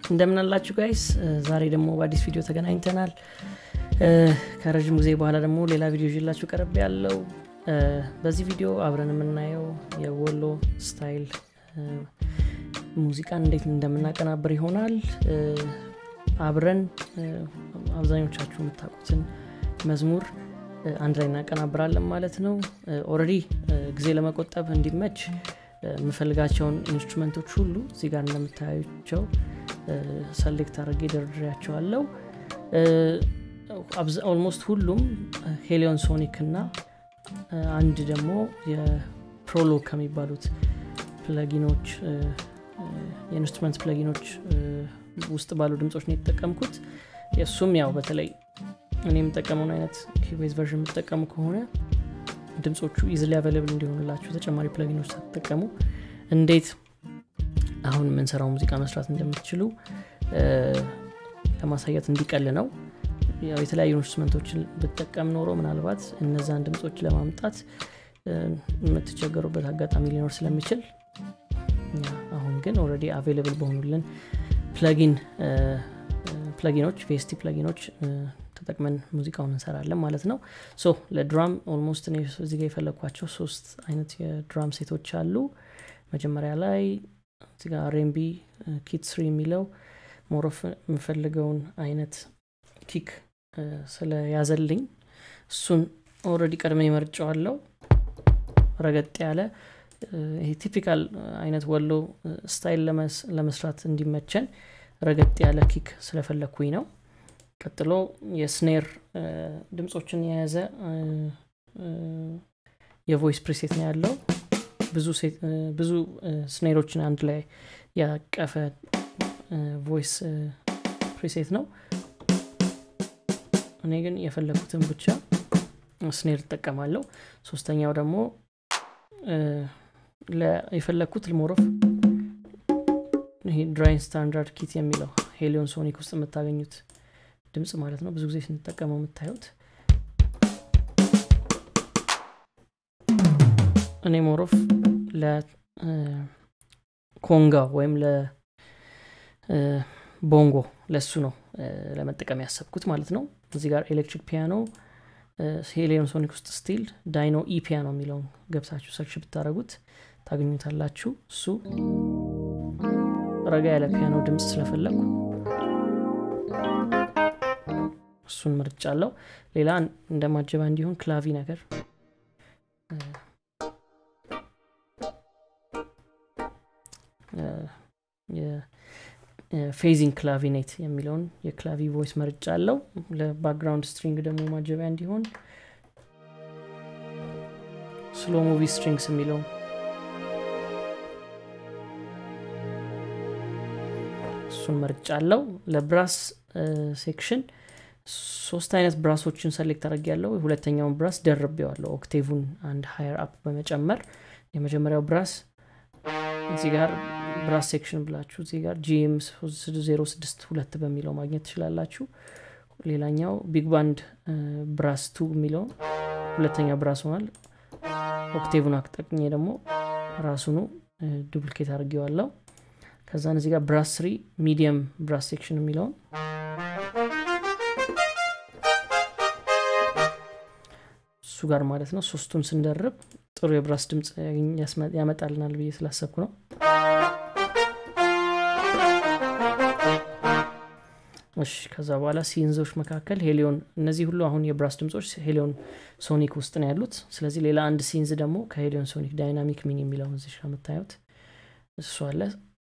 እንደምን አላችሁ ጋይስ ዛሬ ደግሞ በአዲስ ቪዲዮ ተገናኝተናል ከረዥም ጊዜ በኋላ ደግሞ ሌላ ቪዲዮ ይላችሁ ቀረብ ያለው በዚህ ቪዲዮ አብረን የምናየው የወሎ ስታይል ሙዚቃን እንዴት እንደምናቀናብር ይሆናል አብረን አብዛኞቻችሁ የምታውቁትን መዝሙር አንድ ላይ እናቀናብራለን ማለት ነው ኦረዲ ጊዜ ለመቆጠብ እንዲመች የምፈልጋቸውን ኢንስትሩመንቶች ሁሉ እዚህ ጋር እንደምታያቸው ሰሌክት አድርጌ ደርድሬያቸዋለው ኦልሞስት ሁሉም ሄሊዮን ሶኒክ እና አንድ ደግሞ የፕሮሎ ከሚባሉት ፕለጊኖች የኢንስትሩመንት ፕለጊኖች ውስጥ ባሉ ድምፆች ነው የተጠቀምኩት የእሱም ያው በተለይ እኔ የምጠቀመውን አይነት ኪቤዝ ቨርዥን የምጠቀሙ ከሆነ ድምፆቹ ኢዝሊ አቬለብል እንዲሆንላችሁ ተጨማሪ ፕለጊኖች ሳትጠቀሙ እንዴት አሁን የምንሰራው ሙዚቃ መስራት እንደምትችሉ ለማሳየት እንዲቀል ነው ያው የተለያዩ ኢንስትሩመንቶችን ብጠቀም ኖሮ ምናልባት እነዛን ድምፆች ለማምጣት የምትቸገሩበት አጋጣሚ ሊኖር ስለሚችል አሁን ግን ኦረዲ አቬይለብል በሆኑልን ፕለጊን ፕለጊኖች ቪስቲ ፕለጊኖች ተጠቅመን ሙዚቃውን እንሰራለን ማለት ነው ሶ ለድራም ኦልሞስት እዚህ ጋር የፈለግኳቸው ሶስት አይነት የድራም ሴቶች አሉ መጀመሪያ ላይ እዚጋ ሬምቢ ኪት ስሪ የሚለው ሞሮፍ የምፈልገውን አይነት ኪክ ስለያዘልኝ እሱን ኦረዲ ቀድመ መርጫዋለው ረገጥ ያለ ይሄ ቲፒካል አይነት ወሎ ስታይል ለመስራት እንዲመቸን ረገጥ ያለ ኪክ ስለፈለግኩኝ ነው ቀጥሎ የስኔር ድምፆችን የያዘ የቮይስ ፕሪሴት ነው ያለው ብዙ ስኔሮችን አንድ ላይ ያቀፈ ቮይስ ፕሪሴት ነው እኔ ግን የፈለግኩትን ብቻ ስኔር እጠቀማለሁ ሶስተኛው ደግሞ የፈለግኩት ልሞሮፍ ይሄ ድራይን ስታንዳርድ ኪት የሚለው ሄሊዮን ሶኒክ ውስጥ የምታገኙት ድምፅ ማለት ነው ብዙ ጊዜ ስንጠቀመው የምታዩት እኔ ሞሮፍ ለኮንጋ ወይም ለቦንጎ ለሱ ነው ለመጠቀም ያሰብኩት ማለት ነው እዚህ ጋር ኤሌክትሪክ ፒያኖ ሄሊዮን ሶኒክ ውስጥ ስቲል ዳይኖ ኢ ፒያኖ የሚለውን ገብታችሁ ሰርች ብታደረጉት ታገኙታላችሁ እሱ ረጋ ያለ ፒያኖ ድምፅ ስለፈለግኩ እሱን ምርጫ አለው ሌላ እንደ ማጀባ እንዲሆን ክላቪ ነገር ፌዚንግ ክላቪኔት የሚለውን የክላቪ ቮይስ መርጫ አለው ለባክግራውንድ ስትሪንግ ደግሞ ማጀቢያ እንዲሆን ስሎ ሙቪ ስትሪንግስ የሚለው እሱን መርጫ አለው ለብራስ ሴክሽን ሶስት አይነት ብራሶችን ሰሌክት አድርግ ያለው ሁለተኛውን ብራስ ደርቤዋለሁ ኦክቴቭን አንድ ሀየር አፕ በመጨመር የመጀመሪያው ብራስ እዚህ ጋር ብራስ ሴክሽን ብላችሁ እዚህ ጋር ጂኤም 062 በሚለው ማግኘት ትችላላችሁ ሌላኛው ቢግ ባንድ ብራስ ቱ የሚለውን ሁለተኛ ብራስ ሆናል ኦክቴቭን አቅጠቅኜ ደግሞ ራሱኑ ዱፕሊኬት አድርጌዋለው ከዛን እዚህ ጋር ብራስ ስሪ ሚዲየም ብራስ ሴክሽን የሚለውን እሱ ጋር ማለት ነው ሶስቱን ስንደርብ ጥሩ የብራስ ድምፅ ያመጣልናል ብዬ ስላሰብኩ ነው እሺ ከዛ በኋላ ሲንዞች መካከል ሄሊዮን እነዚህ ሁሉ አሁን የብራስ ድምፆች ሄሊዮን ሶኒክ ውስጥ ነው ያሉት ስለዚህ ሌላ አንድ ሲንዝ ደግሞ ከሄሊዮን ሶኒክ ዳይናሚክ ሚን የሚለውን እዚህ ከምታዩት እሱ አለ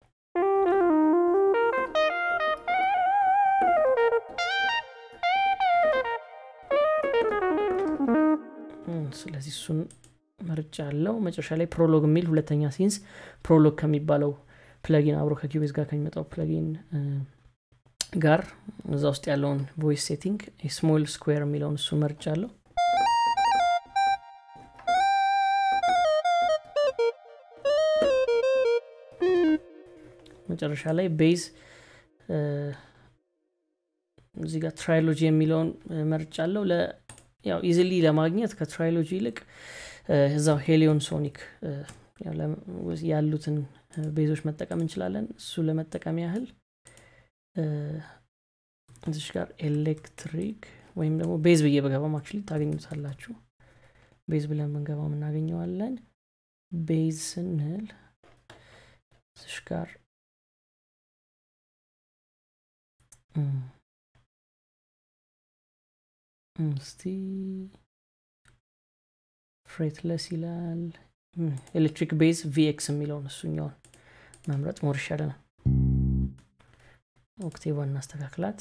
ስለዚህ እሱን መርጫ አለው መጨረሻ ላይ ፕሮሎግ የሚል ሁለተኛ ሲንስ ፕሮሎግ ከሚባለው ፕለጊን አብሮ ከኪቤዝ ጋር ከሚመጣው ፕለጊን ጋር እዛ ውስጥ ያለውን ቮይስ ሴቲንግ ስሞል ስኩዌር የሚለውን እሱን መርጫ አለው መጨረሻ ላይ ቤዝ እዚህ ጋር ትራይሎጂ የሚለውን መርጫ አለው ያው ኢዝሊ ለማግኘት ከትራይሎጂ ይልቅ እዛው ሄሊዮን ሶኒክ ያሉትን ቤዞች መጠቀም እንችላለን እሱ ለመጠቀም ያህል እዚሽ ጋር ኤሌክትሪክ ወይም ደግሞ ቤዝ ብዬ በገባም አክቹሊ ታገኙታላችሁ ቤዝ ብለን ብንገባም እናገኘዋለን ቤዝ ስንል እዚሽ ጋር እስቲ ፍሬትለስ ይላል ኤሌክትሪክ ቤዝ ቪኤክስ የሚለውን እሱኛውን መምረጥ ሞር ይሻለናል ኦክቴቫ እናስተካክላት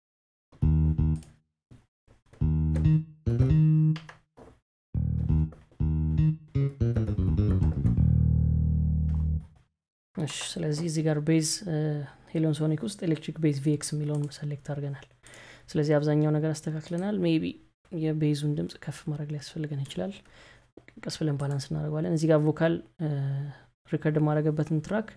እሺ ስለዚህ እዚህ ጋር ቤዝ ሄሎን ሶኒክ ውስጥ ኤሌክትሪክ ቤዝ ቪኤክስ የሚለውን ሰሌክት አድርገናል ስለዚህ አብዛኛው ነገር አስተካክለናል ሜቢ የቤዙን ድምፅ ከፍ ማድረግ ሊያስፈልገን ይችላል ቀስ ብለን ባላንስ እናደርገዋለን እዚህ ጋር ቮካል ሪከርድ ማድረገበትን ትራክ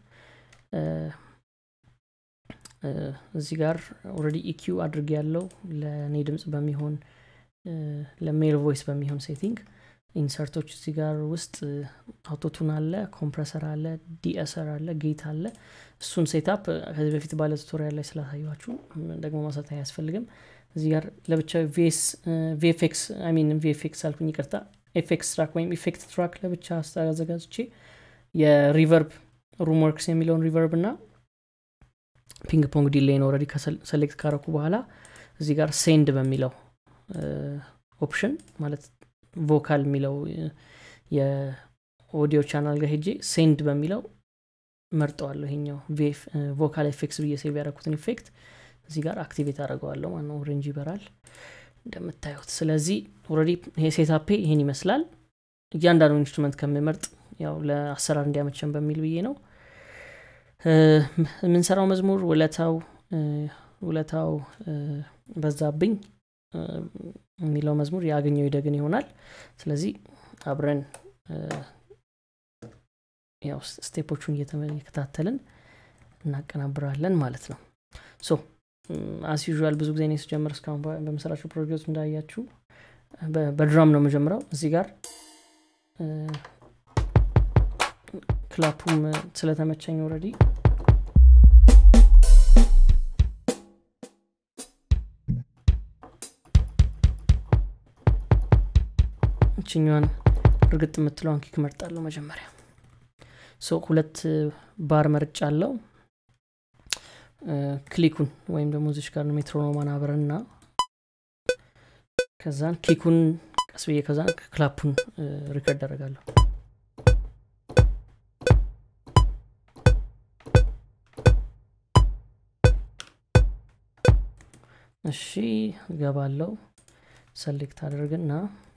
እዚህ ጋር ኦረዲ ኢኪዩ አድርግ ያለው ለእኔ ድምፅ በሚሆን ለሜል ቮይስ በሚሆን ሴቲንግ ኢንሰርቶች እዚህ ጋር ውስጥ አውቶቱን አለ ኮምፕረሰር አለ ዲኤስር አለ ጌት አለ እሱን ሴታፕ ከዚህ በፊት ባለ ቱቶሪያል ላይ ስላሳያችሁ ደግሞ ማሳት አያስፈልግም እዚህ ጋር ለብቻ ቪኤፍኤክስ ሚን ቪኤፍኤክስ አልኩኝ ይቅርታ ኤፌክስ ትራክ ወይም ኢፌክት ትራክ ለብቻ አዘጋጅቼ የሪቨርብ ሩም ወርክስ የሚለውን ሪቨርብ እና ፒንግ ፖንግ ዲሌይን ኦረዲ ሰሌክት ካረኩ በኋላ እዚህ ጋር ሴንድ በሚለው ኦፕሽን ማለት ቮካል የሚለው የኦዲዮ ቻናል ጋር ሄጄ ሴንድ በሚለው መርጠዋለሁ ይሄኛው ቮካል ኤፌክስ ብዬ ሴቭ ያደረኩትን ኢፌክት እዚህ ጋር አክቲቬት አደረገዋለሁ ማነው ኦሬንጅ ይበራል እንደምታዩት ስለዚህ ኦረዲ ይሄ ሴታፔ ይሄን ይመስላል እያንዳንዱ ኢንስትሩመንት ከምመርጥ ያው ለአሰራር እንዲያመቸን በሚል ብዬ ነው የምንሰራው መዝሙር ውለታው ውለታው በዛብኝ የሚለው መዝሙር ያገኘው ይደግን ይሆናል ስለዚህ አብረን ያው ስቴፖቹን እየተከታተልን እናቀናብራለን ማለት ነው ሶ አስ ዩዥዋል ብዙ ጊዜ ስጀምር እስካሁን በመሰራቸው ፕሮጀክቶች እንዳያችሁ በድራም ነው መጀምረው እዚህ ጋር ክላፑም ስለተመቸኝ ወረዲ እችኛዋን እርግጥ የምትለውን ኪክ መርጣለሁ መጀመሪያ ሶ ሁለት ባር መርጫ አለው ክሊኩን ወይም ደግሞ እዚች ጋር ሜትሮኖማን አብረና ከዛን ኪኩን ቀስ ብዬ ከዛን ክላፑን ሪከርድ አደረጋለሁ እሺ እገባለው ሰሌክት አድርግና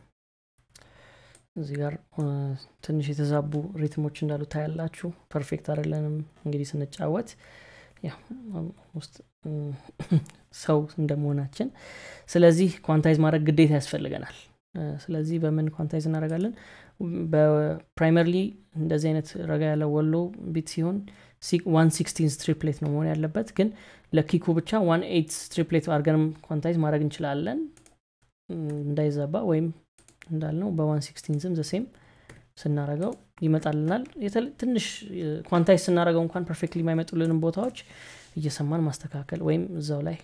እዚህ ጋር ትንሽ የተዛቡ ሪትሞች እንዳሉ ታያላችሁ ፐርፌክት አይደለንም እንግዲህ ስንጫወት ውስጥ ሰው እንደመሆናችን ስለዚህ ኳንታይዝ ማድረግ ግዴታ ያስፈልገናል ስለዚህ በምን ኳንታይዝ እናደረጋለን በፕራይመርሊ እንደዚህ አይነት ረጋ ያለ ወሎ ቢት ሲሆን ዋን ሲክስቲን ስትሪፕሌት ነው መሆን ያለበት ግን ለኪኩ ብቻ ዋን ኤት ስትሪፕሌት አድርገንም ኳንታይዝ ማድረግ እንችላለን እንዳይዘባ ወይም እንዳልነው በዋን ሲክስቲንዝም ዘሴም ስናረገው ይመጣልናል ትንሽ ኳንታይዝ ስናደረገው እንኳን ፐርፌክትሊ የማይመጡልንም ቦታዎች እየሰማን ማስተካከል ወይም እዛው ላይ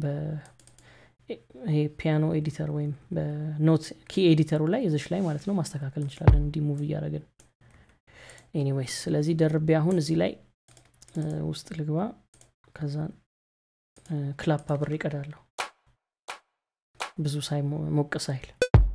ይሄ ፒያኖ ኤዲተር ወይም በኖት ኪ ኤዲተሩ ላይ እዚች ላይ ማለት ነው ማስተካከል እንችላለን እንዲ ሙቭ እያደረግን ኤኒዌይስ ስለዚህ ደርቤ አሁን እዚህ ላይ ውስጥ ልግባ ከዛ ክላፕ አብሬ ይቀዳለሁ ብዙ ሳይ ሞቅ ሳይል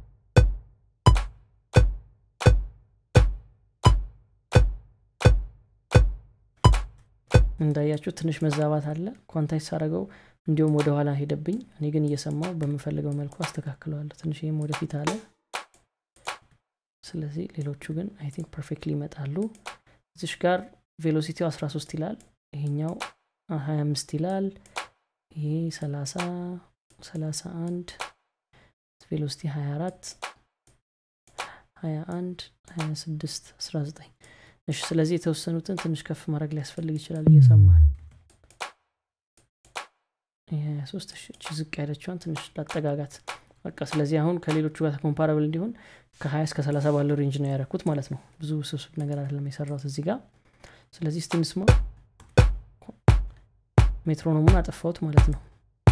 እንዳያችሁ ትንሽ መዛባት አለ ኳንታይስ ሳረገው እንዲሁም ወደ ኋላ ሄደብኝ እኔ ግን እየሰማው በምፈልገው መልኩ አስተካክለዋለሁ ትንሽ ይህም ወደፊት አለ ስለዚህ ሌሎቹ ግን አይ ቲንክ ፐርፌክትሊ ይመጣሉ እዚሽ ጋር ቬሎሲቲው 13 ይላል ይሄኛው 25 ይላል ይሄ 30 31 ቬሎሲቲ 24 21 26 19 እሺ ስለዚህ የተወሰኑትን ትንሽ ከፍ ማድረግ ሊያስፈልግ ይችላል እየሰማን ሶስት እቺ ዝቅ ያለችዋን ትንሽ ላጠጋጋት በቃ ስለዚህ አሁን ከሌሎቹ ጋር ኮምፓራብል እንዲሆን ከ20 እስከ 30 ባለው ሬንጅ ነው ያረኩት ማለት ነው ብዙ ስብስብ ነገር አይደለም የሰራሁት እዚህ ጋር ስለዚህ ስቲንስሞ ሜትሮኖሙን አጠፋሁት ማለት ነው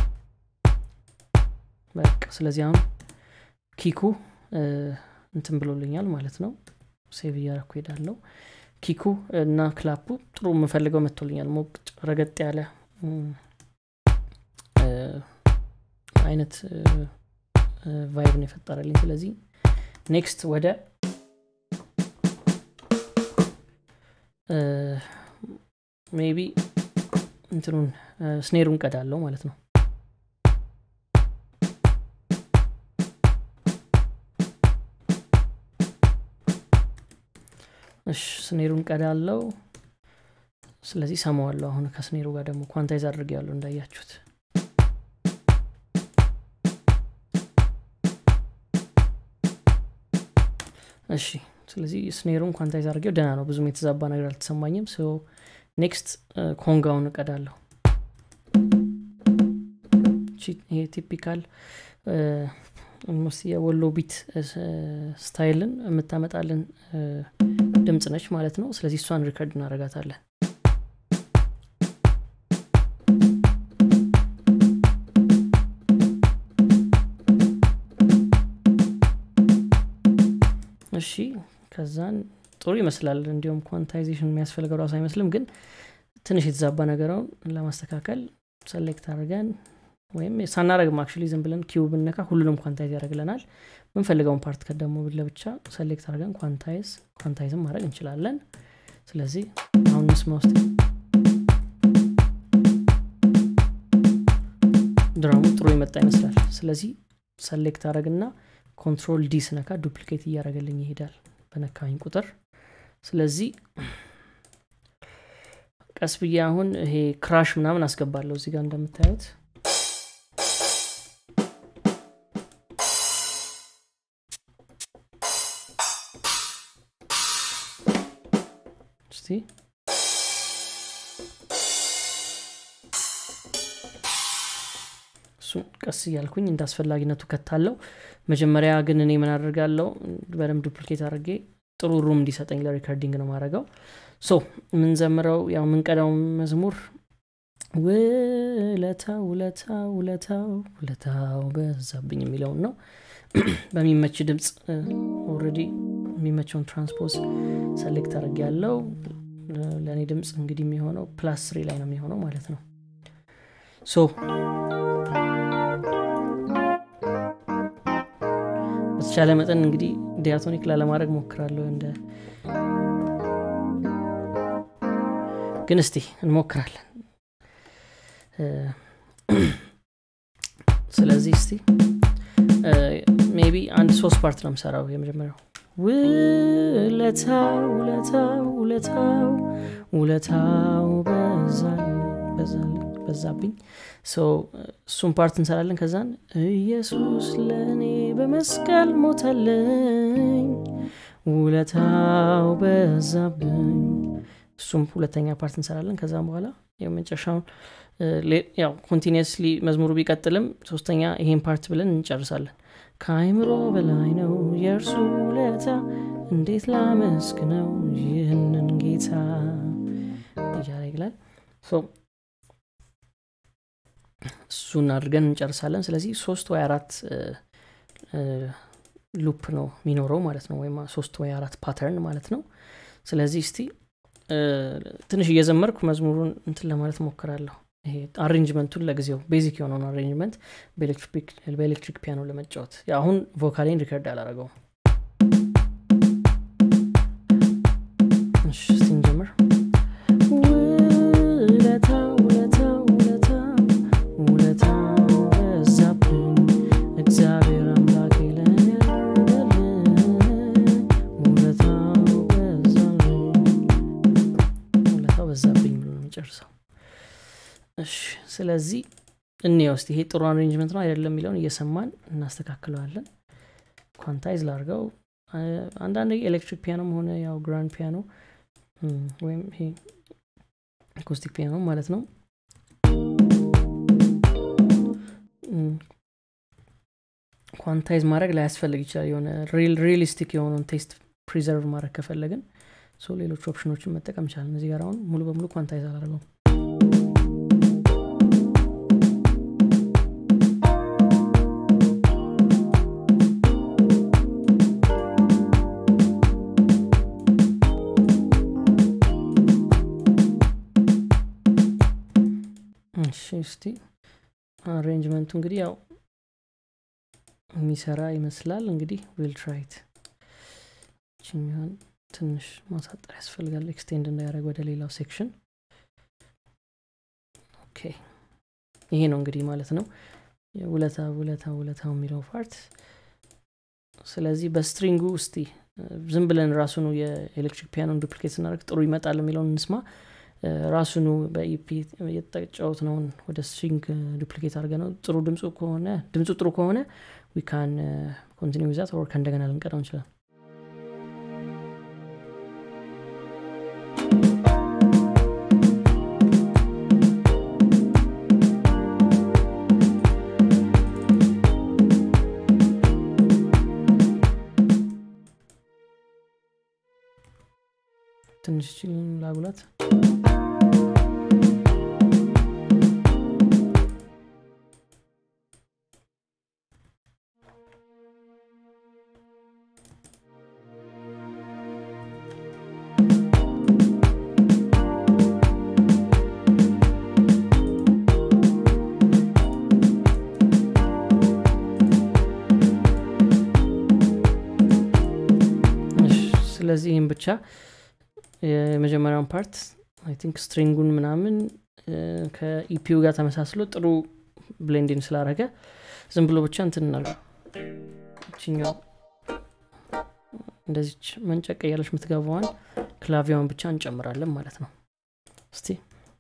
በቃ ስለዚህ አሁን ኪኩ እንትን ብሎልኛል ማለት ነው ሴቭ እያረኩ ሄዳለው ኪኩ እና ክላፑ ጥሩ የምፈልገው መጥቶልኛል ሞቅ ረገጥ ያለ አይነት ቫይብ ነው የፈጠረልኝ ስለዚህ ኔክስት ወደ ሜቢ እንትኑን ስኔሩን ቀዳለው ማለት ነው እሺ ስኔሩን ቀዳለው ስለዚህ ሰማዋለሁ አሁን ከስኔሩ ጋር ደግሞ ኳንታይዝ አድርግ ያለው እንዳያችሁት እሺ ስለዚህ ስኔሩን ኳንታይዝ አድርጌው ደህና ነው ብዙም የተዛባ ነገር አልተሰማኝም ሶ ኔክስት ኮንጋውን እቀዳለሁ ይሄ ቲፒካል ኦልሞስት የወሎ ቢት ስታይልን የምታመጣልን ድምፅ ነች ማለት ነው ስለዚህ እሷን ሪከርድ እናረጋታለን እሺ ከዛን ጥሩ ይመስላል እንዲሁም ኳንታይዜሽን የሚያስፈልገው ራሱ አይመስልም ግን ትንሽ የተዛባ ነገረውን ለማስተካከል ሰሌክት አድርገን ወይም ሳናረግም አክቹሊ ዝም ብለን ኪው ብነካ ሁሉንም ኳንታይዝ ያደርግልናል ምንፈልገውን ፓርት ከደሞ ለብቻ ሰሌክት አድርገን ኳንታይዝ ኳንታይዝም ማድረግ እንችላለን ስለዚህ አሁን ምስማ ውስጥ ድራሙ ጥሩ የመጣ ይመስላል ስለዚህ ሰሌክት አድረግና ኮንትሮል ዲ ስነካ ዱፕሊኬት እያደረገልኝ ይሄዳል በነካኝ ቁጥር ስለዚህ ቀስ ብዬ አሁን ይሄ ክራሽ ምናምን አስገባለሁ እዚህ ጋር እንደምታዩት እስቲ እሱን ቀስ እያልኩኝ እንደ አስፈላጊነቱ ከታለው መጀመሪያ ግን እኔ ምን አድርጋለው በደንብ ዱፕሊኬት አድርጌ ጥሩ ሩም እንዲሰጠኝ ለሪከርዲንግ ነው ማድረገው ሶ የምንዘምረው ያው የምንቀዳው መዝሙር ውለታው ውለታው ውለታው ውለታው በዛብኝ የሚለውን ነው በሚመች ድምፅ ኦረዲ የሚመቸውን ትራንስፖዝ ሰሌክት አድርግ ያለው ለእኔ ድምፅ እንግዲህ የሚሆነው ፕላስ ስሪ ላይ ነው የሚሆነው ማለት ነው ሶ በተቻለ መጠን እንግዲህ ዲያቶኒክ ላለማድረግ ሞክራለሁ እንደ ግን እስቲ እንሞክራለን ስለዚህ እስቲ ሜቢ አንድ ሶስት ፓርት ነው ምሰራው የመጀመሪያው ውለታው ውለታው ውለታው ውለታው በዛብኝ እሱን ፓርት እንሰራለን ከዛን ኢየሱስ ለእኔ በመስቀል ሞተልኝ ውለታው በዛብኝ እሱም ሁለተኛ ፓርት እንሰራለን ከዛም በኋላ የመጨረሻውን ያው ኮንቲኒስሊ መዝሙሩ ቢቀጥልም ሶስተኛ ይሄን ፓርት ብለን እንጨርሳለን ከአይምሮ በላይ ነው የእርሱ ውለታ እንዴት ላመስግነው ይህንን ጌታ እያለ ይላል እሱን አድርገን እንጨርሳለን ስለዚህ ሶስት ወይ አራት ሉፕ ነው የሚኖረው ማለት ነው ወይም ሶስት ወይ አራት ፓተርን ማለት ነው ስለዚህ እስቲ ትንሽ እየዘመርኩ መዝሙሩን እንትን ለማለት ሞክራለሁ ይሄ አሬንጅመንቱን ለጊዜው ቤዚክ የሆነውን አሬንጅመንት በኤሌክትሪክ ፒያኖ ለመጫወት አሁን ቮካሌን ሪከርድ አላረገው እስቲ እንጀምር ውለታው ውለታው ውለታው ውለታው በዛብኝ እግዚአብሔር አምላክ ለኔ ውለታው በዛብኝ ውለታው በዛብኝ ብሎ ነው የሚጨርሰው እሺ ስለዚህ እኔ ውስጥ ይሄ ጥሩ አሬንጅመንት ነው አይደለም የሚለውን እየሰማን እናስተካክለዋለን ኳንታይዝ ላርገው አንዳንድ ኤሌክትሪክ ፒያኖም ሆነ ያው ግራንድ ፒያኖ ወይም ይሄ አኮስቲክ ፒያኖ ማለት ነው ኳንታይዝ ማድረግ ላያስፈልግ ይችላል የሆነ ሪሊስቲክ የሆነውን ቴስት ፕሪዘርቭ ማድረግ ከፈለግን ሌሎች ኦፕሽኖችን መጠቀም ይቻላል እዚህ ጋር አሁን ሙሉ በሙሉ ኳንታይዝ አላደርገው እስቲ አሬንጅመንቱ እንግዲህ ያው የሚሰራ ይመስላል እንግዲህ ዊል ትራይት ችኛን ትንሽ ማሳጠር ያስፈልጋል ኤክስቴንድ እንዳያደረግ ወደ ሌላው ሴክሽን ኦኬ ይሄ ነው እንግዲህ ማለት ነው ውለታ ውለታ ውለታው የሚለው ፓርት ስለዚህ በስትሪንጉ ውስቲ ዝም ብለን ራሱኑ የኤሌክትሪክ ፒያኖን ዱፕሊኬት ስናደርግ ጥሩ ይመጣል የሚለውን እንስማ ራሱኑ በኢፒ የተጫወት ነውን ወደ ስትሪንግ ዱፕሊኬት አድርገ ነው ጥሩ ድምፁ ከሆነ ድምፁ ጥሩ ከሆነ ዊካን ኮንቲኒ ዛት ወር ከእንደገና ልንቀዳው እንችላል ትንሽ ላጉላት ስለዚህ ይህም ብቻ የመጀመሪያውን ፓርት አይ ቲንክ ስትሪንጉን ምናምን ከኢፒዩ ጋር ተመሳስሎ ጥሩ ብሌንዲን ስላረገ ዝም ብሎ ብቻ እንትናል ችኛው እንደዚች መንጨቅ እያለች የምትገባዋን ክላቪያውን ብቻ እንጨምራለን ማለት ነው እስቲ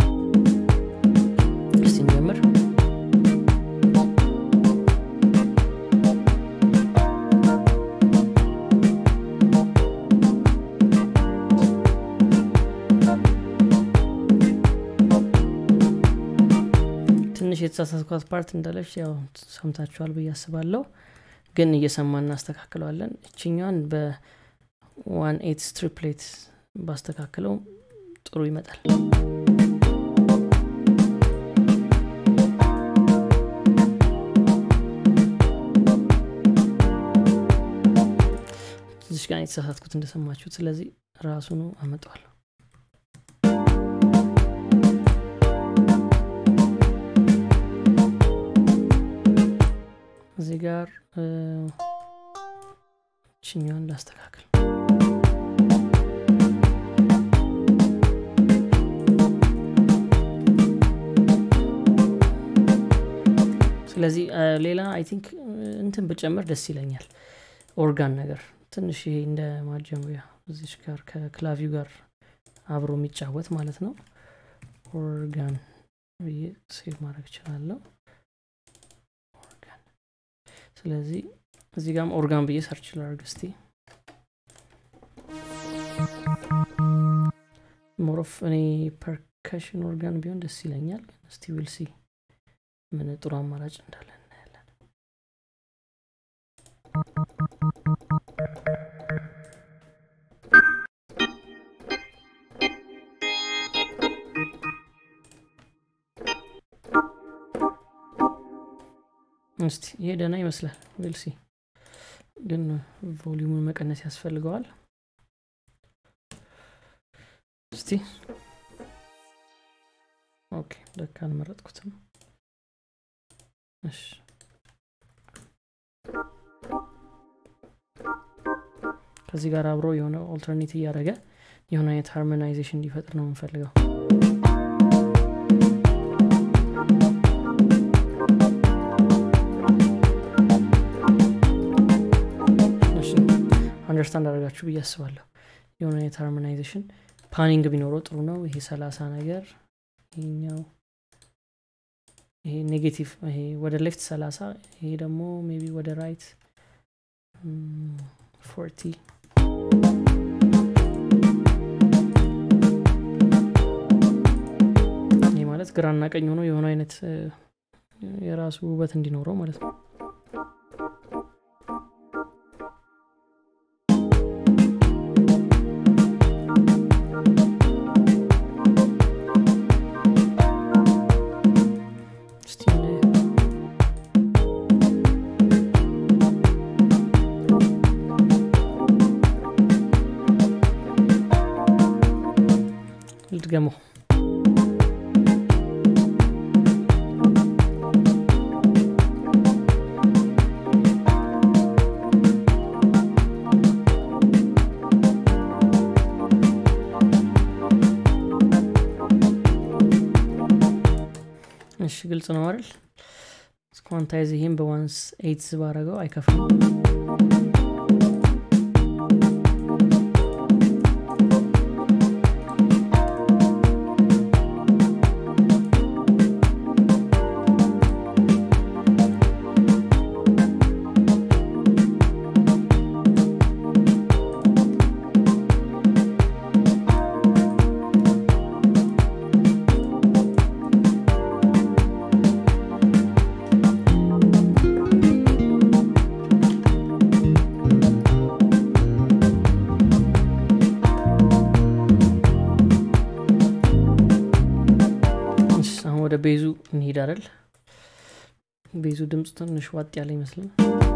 እስቲ እንጀምር ትንሽ የተሳሳትኳት ፓርት እንዳለች ያው ሰምታችኋል ብዬ አስባለሁ ግን እየሰማ እናስተካክለዋለን እችኛን በዋን ኤት ስትሪፕሌት ባስተካክለው ጥሩ ይመጣል እዚሽ ጋር የተሳሳትኩት እንደሰማችሁት ስለዚህ ራሱኑ አመጠዋለሁ እዚህ ጋር ችኛዋን ላስተካክል ስለዚህ ሌላ አይ ቲንክ እንትን ብጨምር ደስ ይለኛል ኦርጋን ነገር ትንሽ ይሄ እንደ ማጀመሪያ እዚች ጋር ከክላቪው ጋር አብሮ የሚጫወት ማለት ነው ኦርጋን ብዬ ሴቭ ማድረግ እችላለሁ ስለዚህ እዚህ ጋም ኦርጋን ብዬ ሰርች ላርግ እስቲ ሞሮፍ እኔ ፐርከሽን ኦርጋን ቢሆን ደስ ይለኛል እስቲ ዊልሲ ምን ጥሩ አማራጭ እንዳለ እናያለን እስቲ ይሄ ደህና ይመስላል ዌልሲ ግን ቮሊዩሙን መቀነስ ያስፈልገዋል እስቲ ኦኬ ለካ አልመረጥኩትም እሺ ከዚህ ጋር አብሮ የሆነ ኦልተርኔት እያደረገ የሆነ አይነት ሃርሞናይዜሽን እንዲፈጥር ነው የምንፈልገው አንደርስታንድ አደረጋችሁ ብዬ አስባለሁ የሆነ አይነት ሃርሞናይዜሽን ፓኒንግ ቢኖረው ጥሩ ነው ይሄ ሰላሳ ነገር ይሄኛው ይሄ ኔጌቲቭ ይሄ ወደ ሌፍት ሰላሳ ይሄ ደግሞ ሜቢ ወደ ራይት ፎርቲ ይህ ማለት ግራና ቀኝ ሆኖ የሆነ አይነት የራሱ ውበት እንዲኖረው ማለት ነው ልድገመው ግልጽ ነው አይደል ስኳንታይዝ ይህም በዋንስ ኤይትስ ባረገው አይከፍልም እሺ፣ አሁን ወደ ቤዙ እንሂድ አይደል ቤዙ ድምፁ ትንሽ ዋጥ ያለ ይመስላል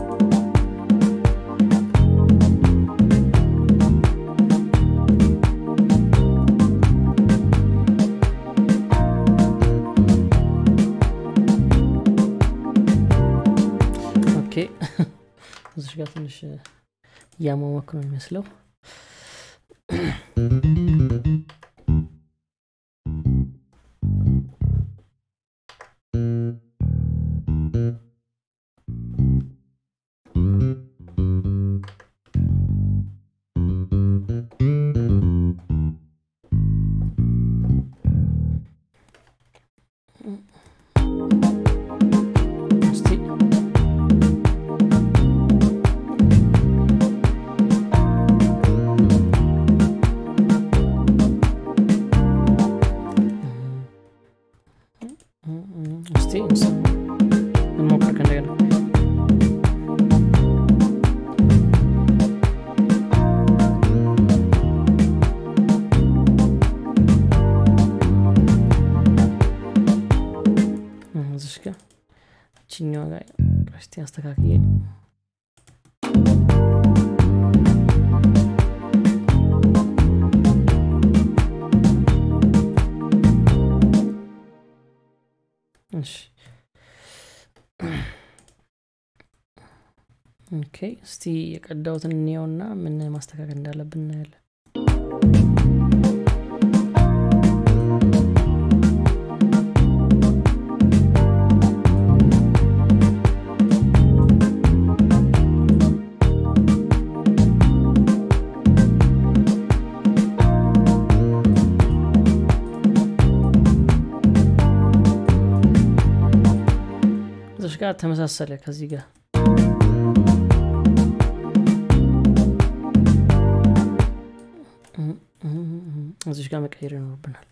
ኦኬ እዚሽ ጋር ትንሽ እያሟሟክ ነው የሚመስለው እስቲ እስቲ እንስ- እንሞክር ከእንደገና እዚሽ ጋር ችኛዋ ጋር እስቲ አስተካክዬ እሺ ኦኬ እስቲ የቀዳውትን እንየውና ምን ማስተካከል እንዳለብን እናያለን እዚሽ ጋር ተመሳሰለ ከዚህ ጋር እዚሽ ጋር መቀየር ይኖርብናል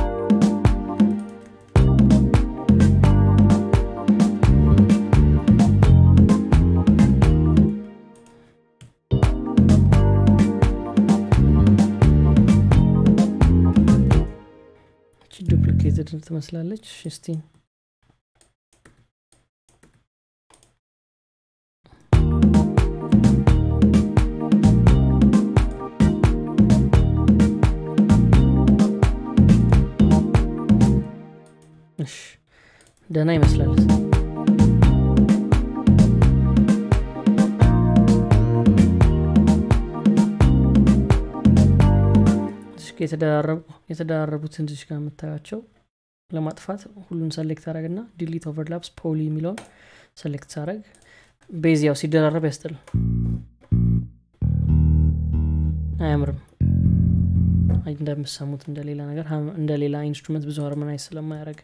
ዱፕሊኬትድ ትመስላለች እስቲ እሺ ደህና ይመስላል እዚህ ጋ የተደራረቡ- የተደራረቡትን እዚህ ጋር የምታያቸው ለማጥፋት ሁሉን ሰሌክት አረግና ዲሊት ኦቨርላፕስ ፖሊ የሚለውን ሰሌክት ሳረግ ቤዝ ያው ሲደራረብ ያስጥል አያምርም አይ እንደምሰሙት እንደሌላ ነገር ሀም- እንደሌላ ኢንስትሩመንት ብዙ ሃርመናይዝ ስለማያደረግ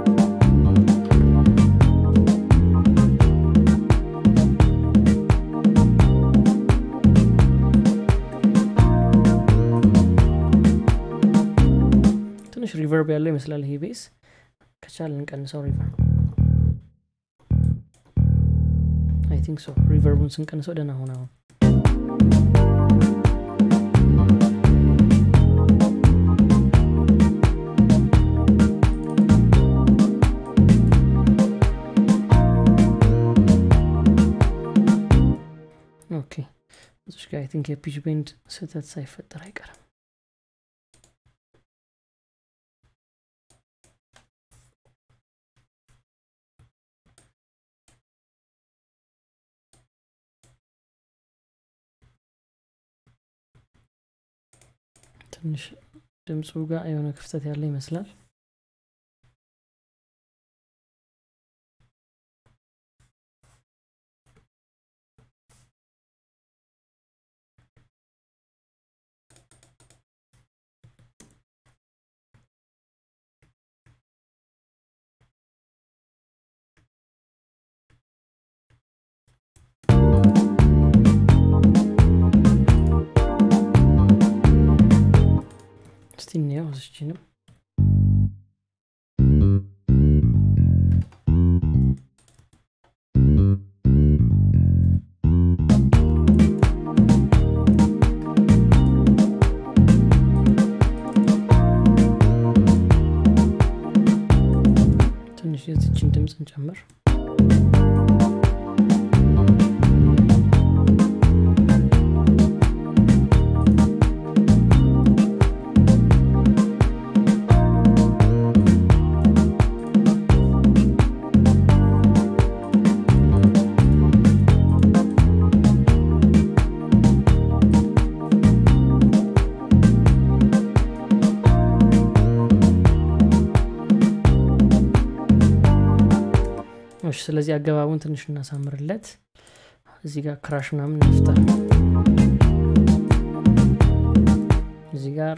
ትንሽ ሪቨርብ ያለው ይመስላል ይሄ ቤስ ከቻል እንቀንሰው ሪቨርብ አይ ቲንክ ሶ ሪቨርቡን ስንቀንሰው ደህና ሆነ አሁን ኦኬ እዚሽ ጋር አይ ቲንክ የፒች ቤንድ ስህተት ሳይፈጠር አይቀርም ትንሽ ድምፁ ጋር የሆነ ክፍተት ያለ ይመስላል እንጨምር እሺ ስለዚህ አገባቡን ትንሽ እናሳምርለት እዚህ ጋር ክራሽ ምናምን እንፍጠር እዚህ ጋር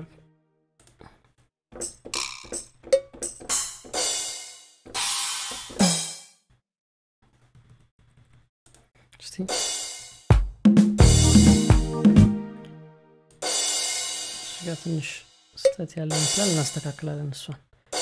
እስቲ እዚህ ጋር ትንሽ ስጠት ያለ ይመስላል እናስተካክላለን እሷን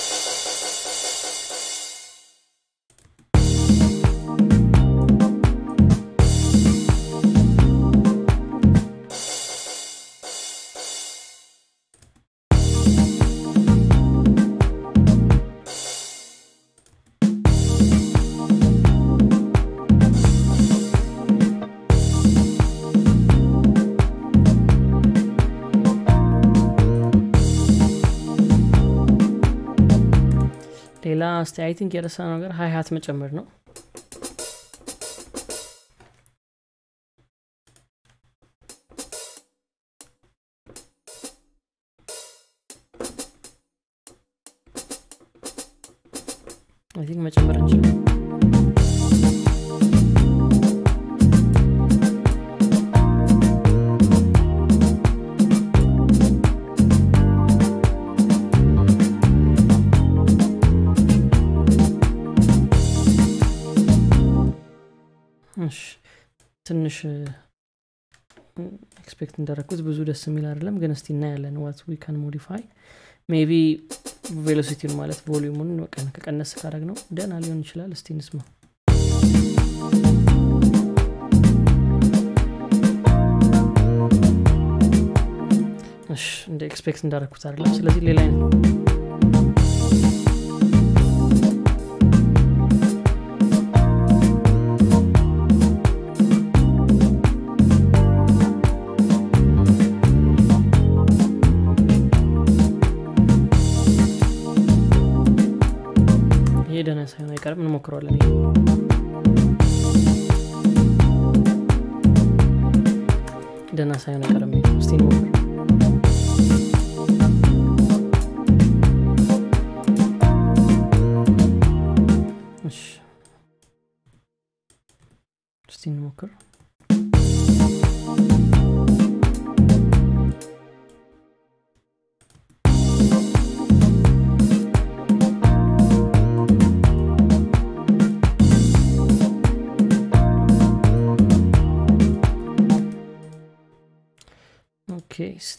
ሌላ እስቲ አይ ቲንክ የረሳ ነገር ሀይ ሀት መጨመር ነው አይ ቲንክ መጨመር እንችላል እሺ ትንሽ ኤክስፔክት እንዳረኩት ብዙ ደስ የሚል አይደለም ግን እስቲ እናያለን ዋት ዊ ካን ሞዲፋይ ሜቢ ቬሎሲቲውን ማለት ቮሊዩሙን ከቀነስ ካረግ ነው ደና ሊሆን ይችላል እስቲ እንስማ እሺ እንደ ኤክስፔክት እንዳረኩት አይደለም ስለዚህ ሌላ አይነት ይሄ ደህና ሳይሆን አይቀርም እንሞክረዋለን ይሄ ደህና ሳይሆን አይቀርም ይሄ እስቲ እንሞክር እሺ እስቲ እንሞክር ኦኬ እስቲ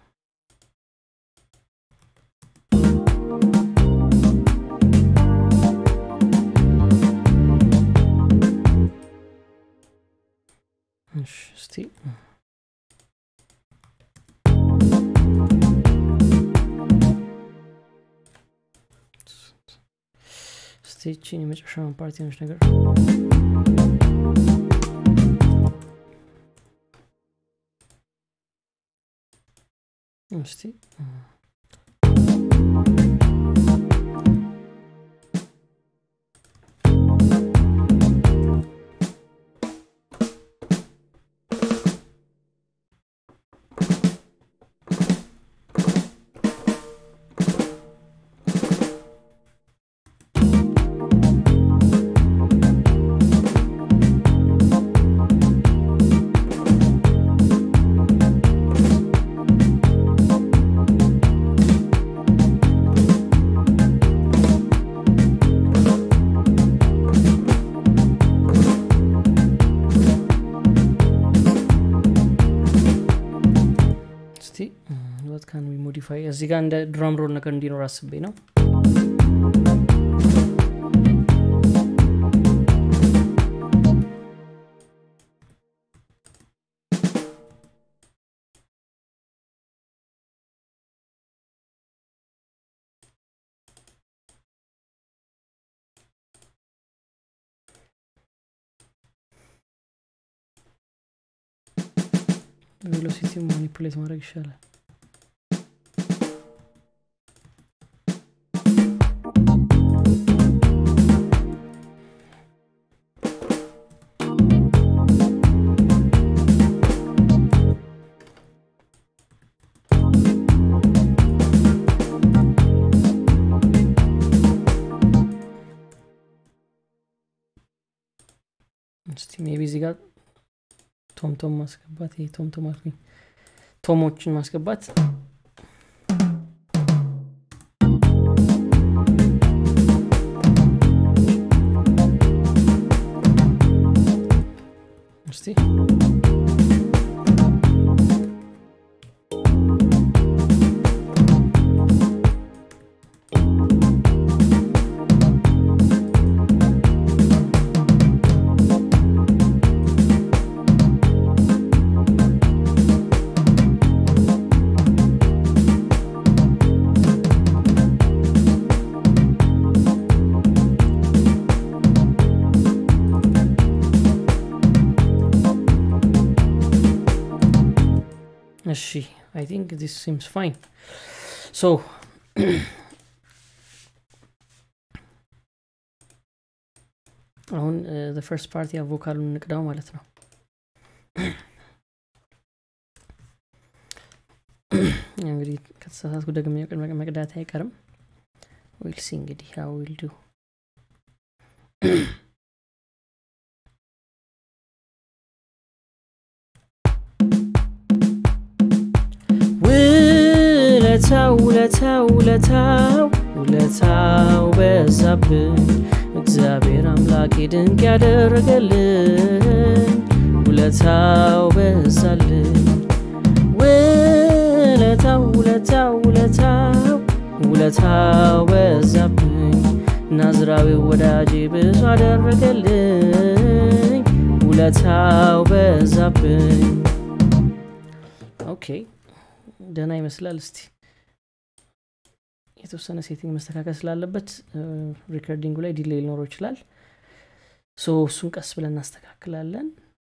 እሺ እስቲ እስቲ ይቺን የመጨረሻውን ፓርቲ ነች ነገር እስቲ እስቲ ወት ካን ዊ ሞዲፋይ እዚህ ጋር እንደ ድራም ሮል ነገር እንዲኖር አስቤ ነው ቬሎሲቲ ማኒፑሌት ማድረግ ይሻላል እስቲ ሜቢ እዚህ ጋር ቶምቶም ማስገባት ይሄ ቶምቶም አልኩኝ ቶሞችን ማስገባት እስቲ እሺ አይ ቲንክ ዚስ ሲምስ ፋይን ሶ አሁን ፈርስት ፓርቲ ቮካሉን እንቅዳው ማለት ነው እንግዲህ ከተሳሳትኩ ደግሜ መቅዳት አይቀርም ዊል ሲ እንግዲህ ሀው ዊል ዱ ውለታው ውለታው ውለታው ውለታው በዛብን እግዚአብሔር አምላኬ ድንቅ ያደረገልኝ ውለታው በዛልን ውለታው ውለታው ውለታው ውለታው በዛብኝ ናዝራዊ ወዳጄ ብዙ አደረገልኝ ውለታው በዛብኝ ኦኬ ደህና ይመስላል እስቲ የተወሰነ ሴቲንግ መስተካከል ስላለበት ሪከርዲንጉ ላይ ዲሌይ ሊኖረው ይችላል ሶ እሱን ቀስ ብለን እናስተካክላለን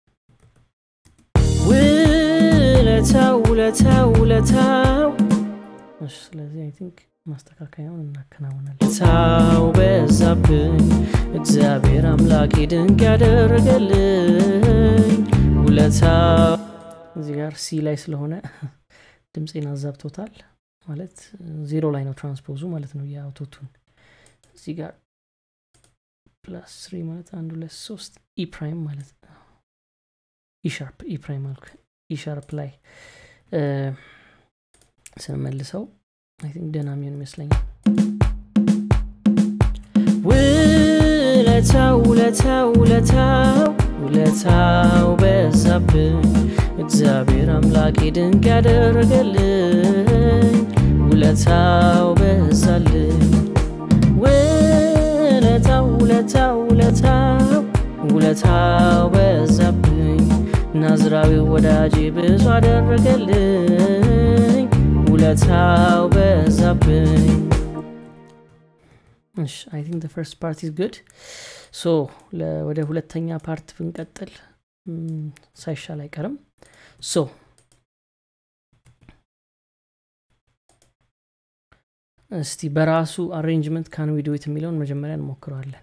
ውለታው ውለታው ውለታው ስለዚህ አይ ቲንክ ማስተካከያውን እናከናውናለን ታው በዛብኝ እግዚአብሔር አምላኬ ድንቅ ያደረገልኝ ውለታው እዚህ ጋር ሲ ላይ ስለሆነ ድምፄን አዛብቶታል ማለት ዜሮ ላይ ነው ትራንስፖዙ ማለት ነው የአውቶቱን እዚህ ጋር ፕላስ ስሪ ማለት አንድ ሁለት ሶስት ኢ ፕራይም ማለት ኢሻርፕ ኢ ፕራይም አልኩ ኢሻርፕ ላይ ስንመልሰው አይ ቲንክ ደህና የሚሆን ይመስለኛል ውለታው ውለታው ውለታው ውለታው በዛብኝ እግዚአብሔር አምላኬ ድንቅ ያደረገልኝ ውለታው በዛልኝ ውለታው ውለታው ውለታው ውለታው በዛብኝ ናዝራዊ ወዳጄ ብዙ አደረገልኝ ውለታው በዛብኝ እሺ አይ ቲንክ ፈርስት ፓርት ኢዝ ጉድ ሶ ወደ ሁለተኛ ፓርት ብንቀጥል ሳይሻል አይቀርም ሶ እስቲ በራሱ አሬንጅመንት ካን ዊዶት የሚለውን መጀመሪያ እንሞክረዋለን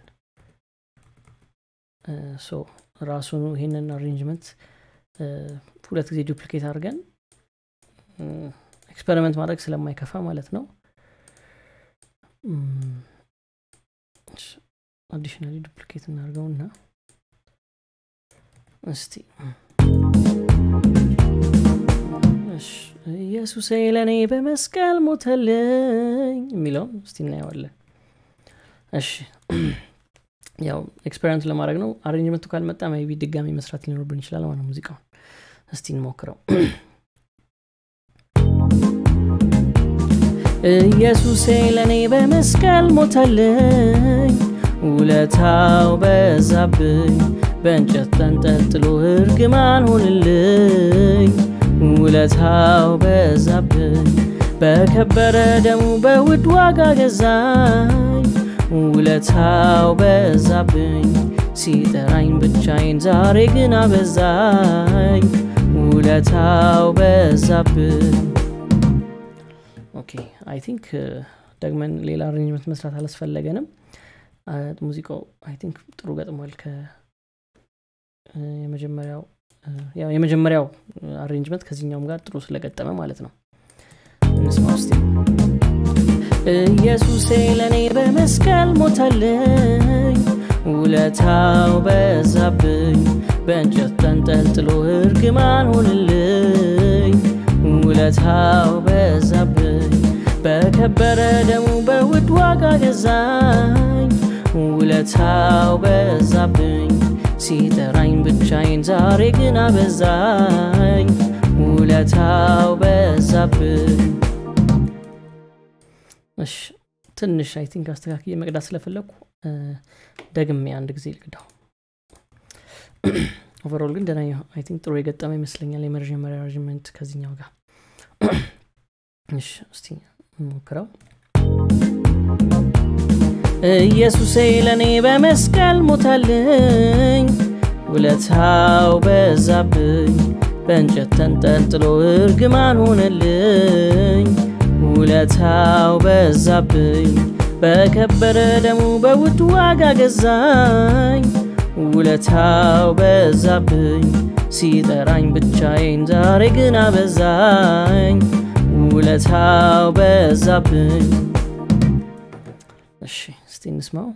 ሶ ራሱኑ ይሄንን አሬንጅመንት ሁለት ጊዜ ዱፕሊኬት አድርገን ኤክስፐሪመንት ማድረግ ስለማይከፋ ማለት ነው አዲሽናሊ ዱፕሊኬት እናድርገውና እስቲ ኢየሱሴ ለእኔ በመስቀል ሞተልኝ የሚለውን እስቲ እናየዋለን እሺ ያው ኤክስፔሪንስ ለማድረግ ነው አሬንጅመንቱ ካልመጣ ቢ ድጋሚ መስራት ሊኖርብን ይችላል ማለት ሙዚቃውን እስቲ እንሞክረው ኢየሱሴ ለእኔ በመስቀል ሞተልኝ ውለታው በዛብኝ በእንጨት ተንጠልጥሎ እርግማን ሆንልኝ ውለታው በዛብኝ በከበረ ደሙ በውድ ዋጋ ገዛኝ ውለታው በዛብኝ ሲጠራኝ ብቻዬን ዛሬ ግን አበዛኝ ውለታው በዛብኝ ኦኬ አይ ቲንክ ደግመን ሌላ አሬንጅመንት መስራት አላስፈለገንም ሙዚቃው አይ ቲንክ ጥሩ ገጥሟል ከ የመጀመሪያው ያው የመጀመሪያው አሬንጅመንት ከዚህኛውም ጋር ጥሩ ስለገጠመ ማለት ነው እንስማ ውስጥ ኢየሱሴ ለእኔ በመስቀል ሞታለኝ ውለታው በዛብኝ በእንጨት ተንጠልጥሎ እርግማን ሆንልኝ ውለታው በዛብኝ በከበረ ደሙ በውድ ዋጋ ገዛኝ ውለታው በዛብኝ ሲጠራኝ ብቻዬን ዛሬ ግን አበዛኝ ውለታው በዛብኝ እሺ ትንሽ አይ ቲንክ አስተካክዬ መቅዳት ስለፈለግኩ ደግሜ አንድ ጊዜ ልቅዳው ኦቨሮል ግን ደና አይ ቲንክ ጥሩ የገጠመ ይመስለኛል የመጀመሪያ አሬንጅመንት ከዚኛው ጋር እሺ እስቲ ሞክረው ኢየሱሴ ለእኔ በመስቀል ሞታልኝ ውለታው በዛብኝ በእንጨት ተንጠልጥሎ እርግማን ሆነልኝ ውለታው በዛብኝ በከበረ ደሙ በውድ ዋጋ ገዛኝ ውለታው በዛብኝ ሲጠራኝ ብቻዬን ዛሬ ግን አበዛኝ ውለታው በዛብኝ እሺ እስቲ እንስማው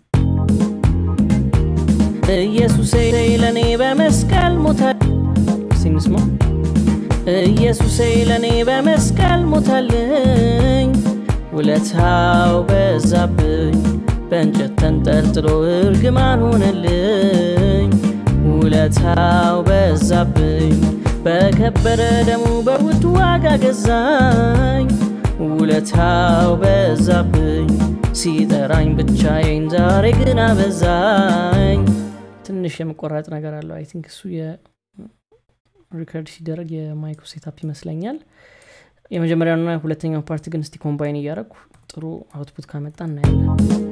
ኢየሱሴ ለእኔ በመስቀል ሞታ እስቲ እንስማው ኢየሱሴ ለእኔ በመስቀል ሞታልኝ ውለታው በዛብኝ በእንጨት ተንጠልጥሎ እርግማን ሆነልኝ ውለታው በዛብኝ በከበረ ደሙ በውድ ዋጋ ገዛኝ ውለታው በዛብኝ ሲጠራኝ ብቻዬን ዛሬ ግን አበዛኝ ትንሽ የመቆራጥ ነገር አለው አይ ቲንክ እሱ ሪከርድ ሲደረግ የማይኩ ሴታፕ ይመስለኛል የመጀመሪያውና ሁለተኛው ፓርት ግን እስቲ ኮምባይን እያደረግኩ ጥሩ አውትፑት ካመጣ እናያለን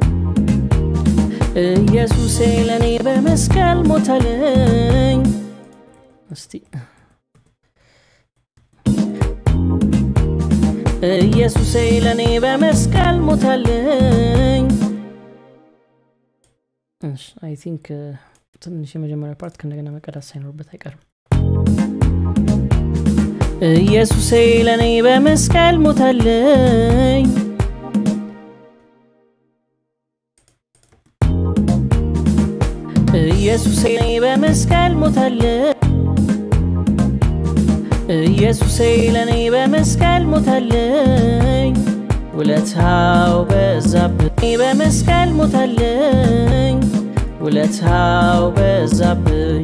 ኢየሱሴ ለእኔ በመስቀል ሞታልኝ እስቲ ኢየሱሴ ለእኔ በመስቀል ሞታልኝ አይ ቲንክ ትንሽ የመጀመሪያ ፓርት ከእንደገና መቀዳት ሳይኖርበት አይቀርም ኢየሱሴ ለእኔ በመስቀል ሞታልኝ ኢየሱሴ ለእኔ በመስቀል ሞታልኝ ኢየሱሴ ለእኔ በመስቀል ሞታልኝ ውለታው በዛብኝ በመስቀል ሞታልኝ ውለታው በዛብኝ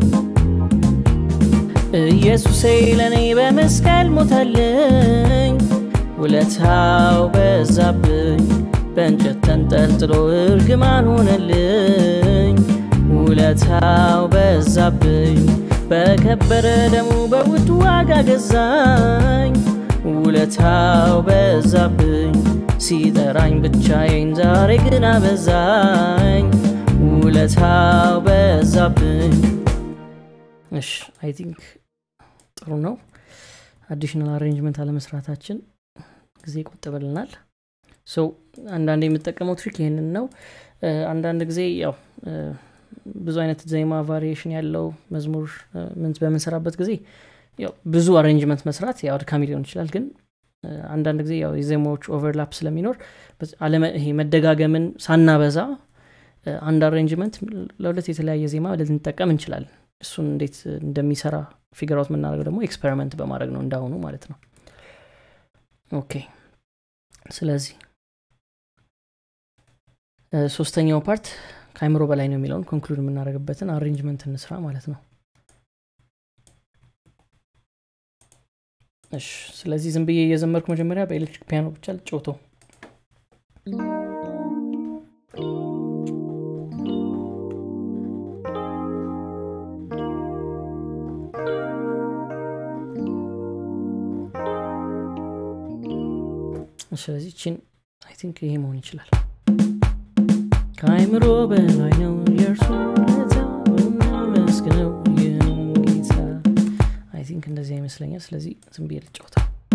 ኢየሱሴ ለእኔ በመስቀል ሞታልኝ ውለታው በዛብኝ በእንጨት ተንጠልጥሎ እርግማን ሆነልኝ ውለታው በዛብኝ በከበረ ደሙ በውድ ዋጋ ገዛኝ ውለታው በዛብኝ ሲጠራኝ ብቻዬን ዛሬ ግን አበዛኝ ውለታው በዛብኝ እሽ አይ ቲንክ ጥሩ ነው አዲሽናል አሬንጅመንት አለመስራታችን ጊዜ ይቆጥብልናል ሰው አንዳንድ የምጠቀመው ትሪክ ይህንን ነው አንዳንድ ጊዜ ያው ብዙ አይነት ዜማ ቫሪዬሽን ያለው መዝሙር ምን በምንሰራበት ጊዜ ያው ብዙ አሬንጅመንት መስራት ያው አድካሚ ሊሆን ይችላል ግን አንዳንድ ጊዜ ያው የዜማዎች ኦቨርላፕ ስለሚኖር ይሄ መደጋገምን ሳናበዛ አንድ አሬንጅመንት ለሁለት የተለያየ ዜማ ልንጠቀም እንችላለን እሱን እንዴት እንደሚሰራ ፊገራውት የምናደርገው ደግሞ ኤክስፐሪመንት በማድረግ ነው እንዳሁኑ ማለት ነው ኦኬ ስለዚህ ሶስተኛው ፓርት ከአይምሮ በላይ ነው የሚለውን ኮንክሉድ የምናደርግበትን አሬንጅመንት እንስራ ማለት ነው እሺ ስለዚህ ዝም ብዬ እየዘመርኩ መጀመሪያ በኤሌክትሪክ ፒያኖ ብቻ ልጮቶ ስለዚህ ችን አይ ቲንክ ይሄ መሆን ይችላል ከአይምሮ በላይ ነው የእርሱ ውለታ እናመስግነው ይህን ጌታ አይ ቲንክ እንደዚህ ይመስለኛል ስለዚህ ዝም ብዬ ልጫወታ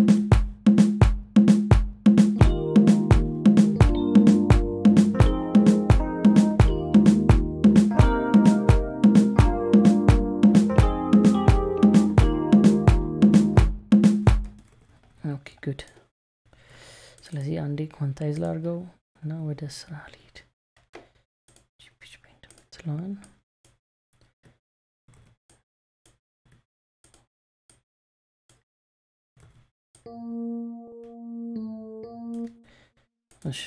ኦኬ ጉድ ስለዚህ አንዴ ኳንታይዝ ላርገው እና ወደ ስራ ልሄድ ፒች ፔንት የምትለዋን እሺ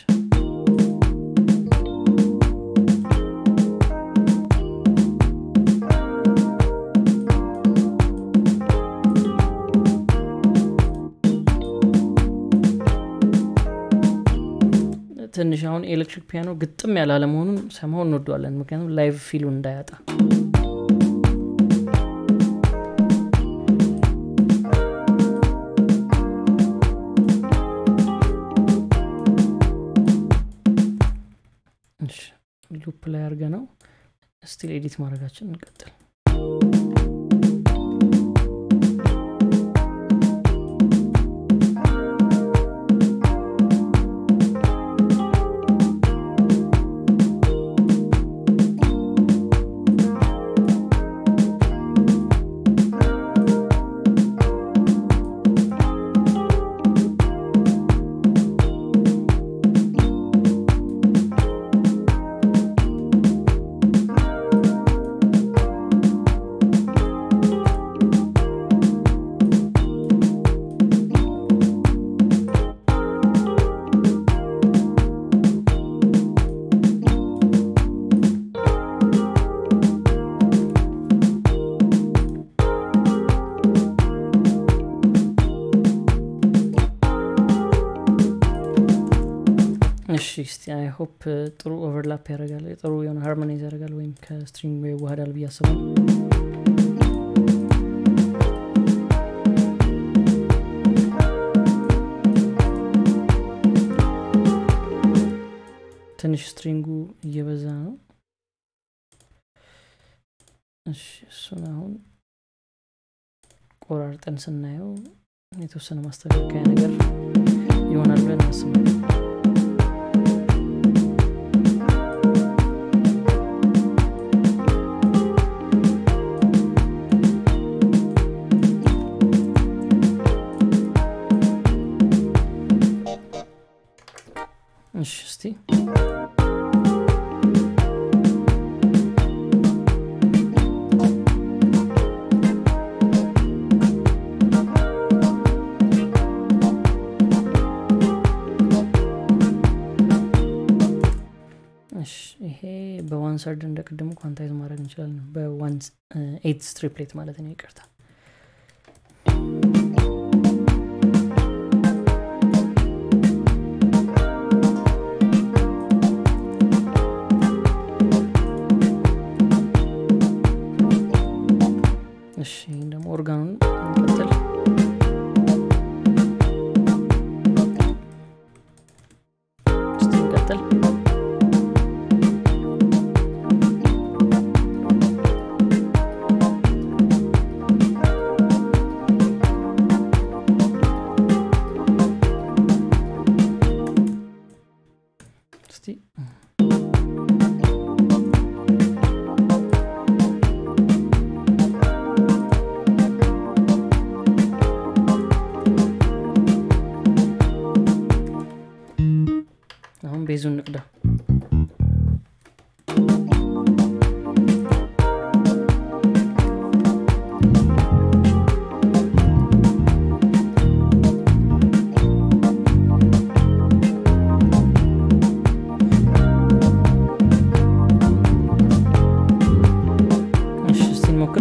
ትንሽ አሁን ኤሌክትሪክ ፒያኖ ግጥም ያለ አለመሆኑን ሰማው እንወደዋለን ምክንያቱም ላይቭ ፊሉን እንዳያጣ ሉፕ ላይ አድርገ ነው ስቲል ኤዲት ማድረጋችን እንቀጥል እሺ እስቲ አይ ሆፕ ጥሩ ኦቨርላፕ ያደርጋል ጥሩ የሆነ ሃርሞናይዝ ያደርጋል ወይም ከስትሪንግ ይዋህዳል ብዬ አስባል ትንሽ ስትሪንጉ እየበዛ ነው እሺ እሱን አሁን ቆራርጠን ስናየው የተወሰነ ማስተካከያ ነገር ይሆናል ብለን እናስባለን እሺ እስቲ ይሄ በዋን ሰርድ እንደ ቅድሙ ኳንታይዝ ማድረግ እንችላለን በዋን ኤት ስትሪፕሌት ማለት ነው ይቅርታ እሺ ይህን ደግሞ ኦርጋኑን እንቀጥል እስቲ እንቀጥል እስቲ አሁን ቤዙን ንቅዳ እሺ እስቲ እንሞክር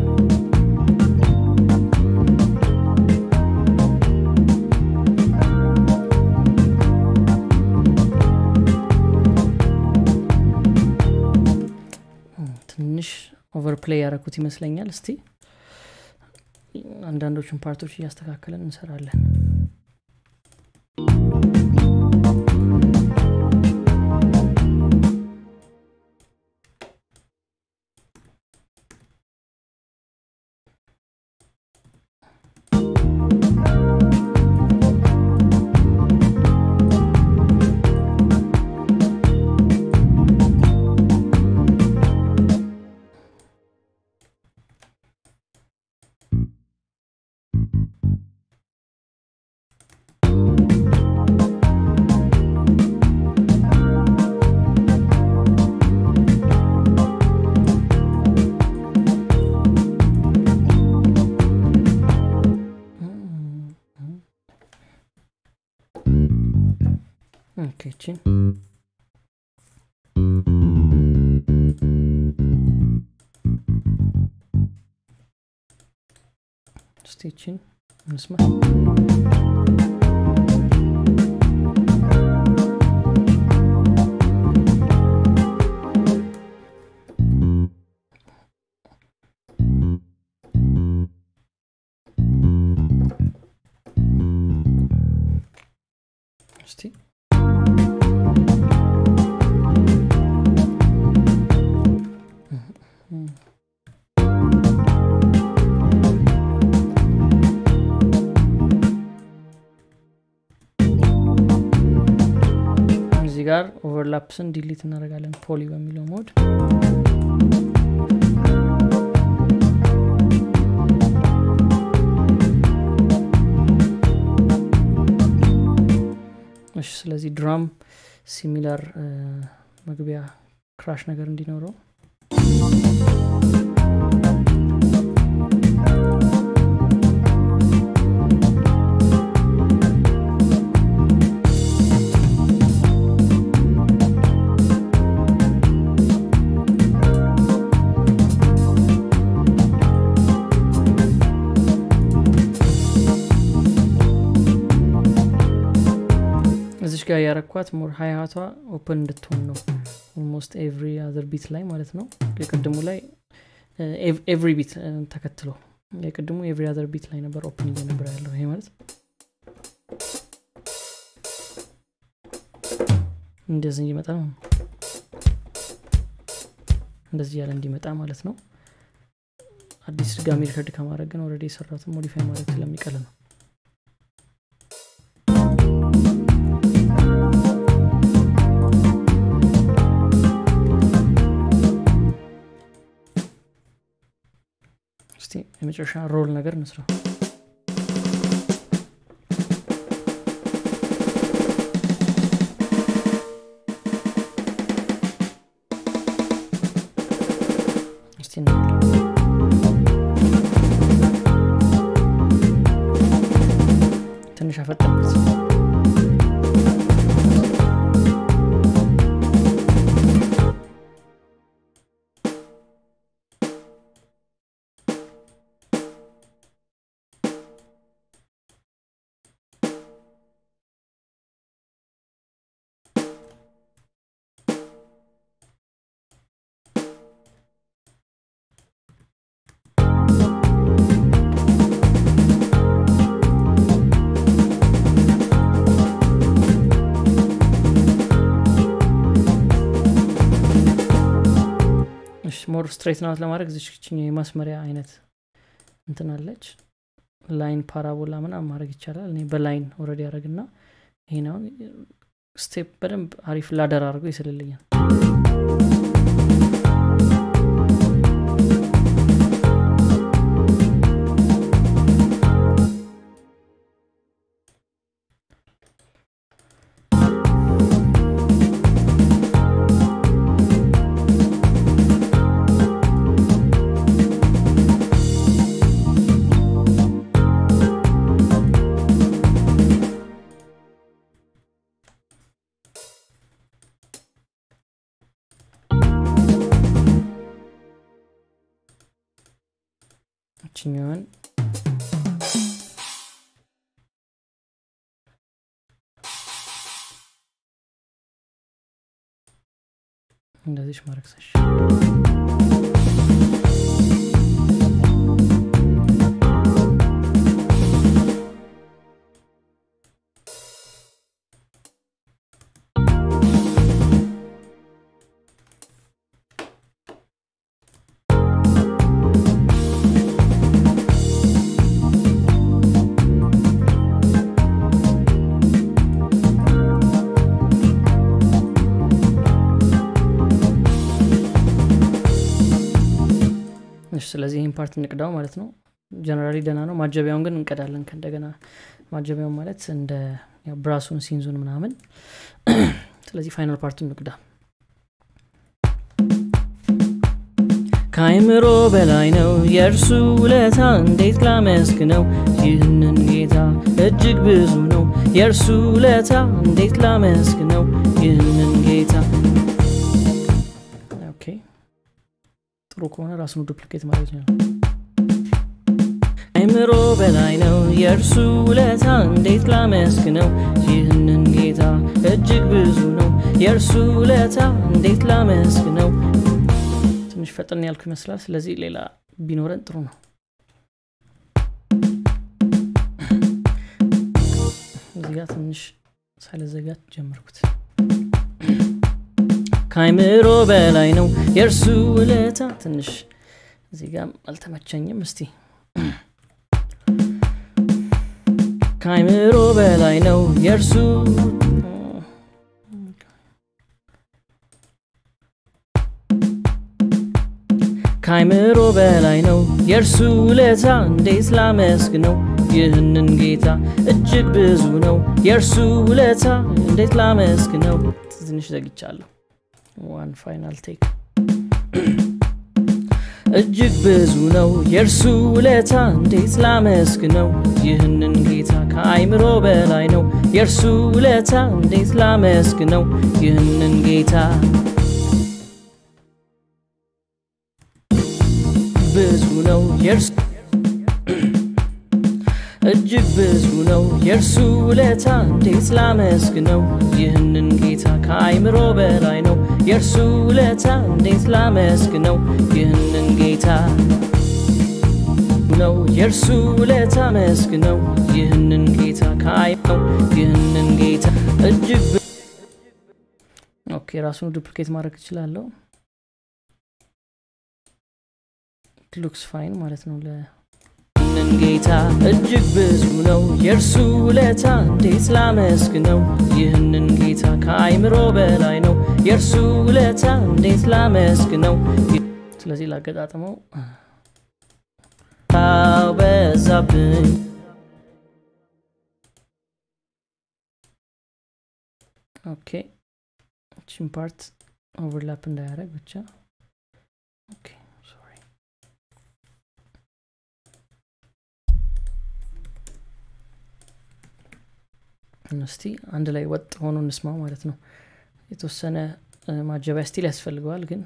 ትንሽ ኦቨርፕሌይ ያደረኩት ይመስለኛል እስቲ አንዳንዶቹን ፓርቶች እያስተካከለን እንሰራለን ኦኬ እቺን እስቲ እቺን እንስማ እስቲ እዚህ ጋር ኦቨርላፕስን ዲሊት እናደርጋለን ፖሊ በሚለው ሞድ እሺ ስለዚህ ድራም ሲሚላር መግቢያ ክራሽ ነገር እንዲኖረው እዚች ጋር ያረኳት ሞር ሀያቷ ኦፕን እንድትሆን ነው ኦልሞስት ኤቭሪ አዘር ቢት ላይ ማለት ነው የቅድሙ ላይ ኤቭሪ ቢት ተከትሎ የቅድሙ ኤቭሪ አዘር ቢት ላይ ነበር ኦፕን እየነበረ ያለው ይሄ ማለት እንደዚህ እንዲመጣ እንደዚህ ያለ እንዲመጣ ማለት ነው አዲስ ድጋሚ ሪከርድ ከማድረግ ግን ወረደ የሰራትን ሞዲፋይ ማድረግ ስለሚቀል ነው እስቲ የመጨረሻ ሮል ነገር እንስራ እስቲ ትንሽ አፈጠንኩት ሞር ስትሬት ናት ለማድረግ ዝችኛ የማስመሪያ አይነት እንትናለች ላይን ፓራቦላ ምናምን ማድረግ ይቻላል እኔ በላይን ወረድ ያደረግና ይሄን አሁን ስቴፕ በደንብ አሪፍ ላደር አድርገው ይስልልኛል እችኛዋን እንደዚች ማድረግ ሰሽ ስለዚህ ይህን ፓርት እንቅዳው ማለት ነው ጀነራሊ ደና ነው ማጀቢያውን ግን እንቀዳለን ከእንደገና ማጀቢያውን ማለት እንደ ብራሱን ሲንዙን ምናምን ስለዚህ ፋይናል ፓርቱን እንቅዳ ከአይምሮ በላይ ነው የእርሱ ውለታ እንዴት ላመስግነው ይህንን ጌታ እጅግ ብዙ ነው የእርሱ ውለታ እንዴት ላመስግነው ይህንን ጌታ ኦኬ ጥሩ ከሆነ ራሱን ዱፕሊኬት ማለት ነው አይምሮ በላይ ነው የእርሱ ውለታ እንዴት ላመስግነው ይህንን ጌታ እጅግ ብዙ ነው የእርሱ ውለታ እንዴት ላመስግነው ትንሽ ፈጠን ያልኩ ይመስላል ስለዚህ ሌላ ቢኖረን ጥሩ ነው እዚህ ጋር ትንሽ ሳልዘጋጅ ጀመርኩት ከአይምሮ በላይ ነው የእርሱ ውለታ ትንሽ እዚህ ጋር አልተመቸኝም እስቲ ከአይምሮ በላይ ነው የእርሱ ከአይምሮ በላይ ነው የእርሱ ውለታ እንዴት ላመስግነው ይህንን ጌታ እጅግ ብዙ ነው የእርሱ ውለታ እንዴት ላመስግነው ትንሽ ዘግቻለሁ ዋን ፋይናል ቴክ እጅግ ብዙ ነው የእርሱ ውለታ እንዴት ላመስግነው ይህንን ጌታ ከአይምሮ በላይ ነው የእርሱ ውለታ እንዴት ላመስግነው ይህንን ጌታ ብዙ ነው የእርሱ እጅግ ብዙ ነው የእርሱ ውለታ እንዴት ላመስግነው ይህንን ጌታ ከአይምሮ በላይ ነው የእርሱ ውለታ እንዴት ላመስግነው ይህንን ጌታ ነው የእርሱ ውለታ መስግነው ይህንን ጌታ ከአይነው ይህንን ጌታ እጅግ ኦኬ ራሱን ዱፕሊኬት ማድረግ እችላለሁ ሉክስ ፋይን ማለት ነው ይህንን ጌታ እጅግ ብዙ ነው የእርሱ ውለታ እንዴት ላመስግነው ይህንን ጌታ ከአይምሮ በላይ ነው የእርሱ ውለታ እንዴት ላመስግነው ስለዚህ ላገጣጥመው በዛብኝ ኦኬ እችን ፓርት ኦቨርላፕ እንዳያደረግ ብቻ ኦኬ ሶሪ እስቲ አንድ ላይ ወጥ ሆኖ እንስማው ማለት ነው የተወሰነ ማጀቢያ ስቲል ያስፈልገዋል ግን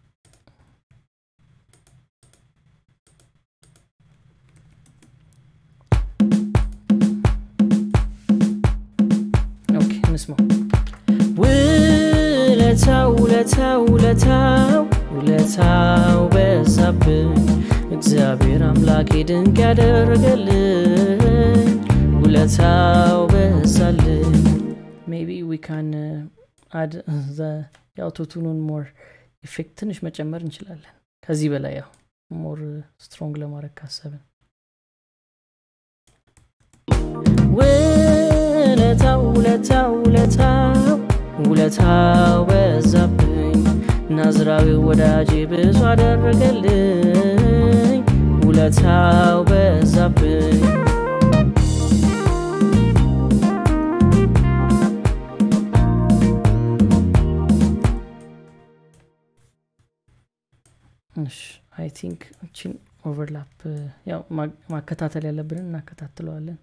ኦኬ እንስማው ውለታው ውለታው ውለታው ውለታው በዛብኝ እግዚአብሔር አምላኬ ድንቅ ያደረገልኝ ውለታው በዛልኝ ሜቢ ዊ ካን አድ የአውቶቱኑን ሞር ኢፌክት ትንሽ መጨመር እንችላለን ከዚህ በላይ ያው ሞር ስትሮንግ ለማድረግ ካሰብን ውለታው ውለታው ውለታው ውለታው በዛብኝ ናዝራዊ ወዳጄ ብዙ አደረገልኝ ውለታው በዛብኝ አይ ቲንክ እችን ኦቨርላፕ ያው ማከታተል ያለብንን እናከታትለዋለን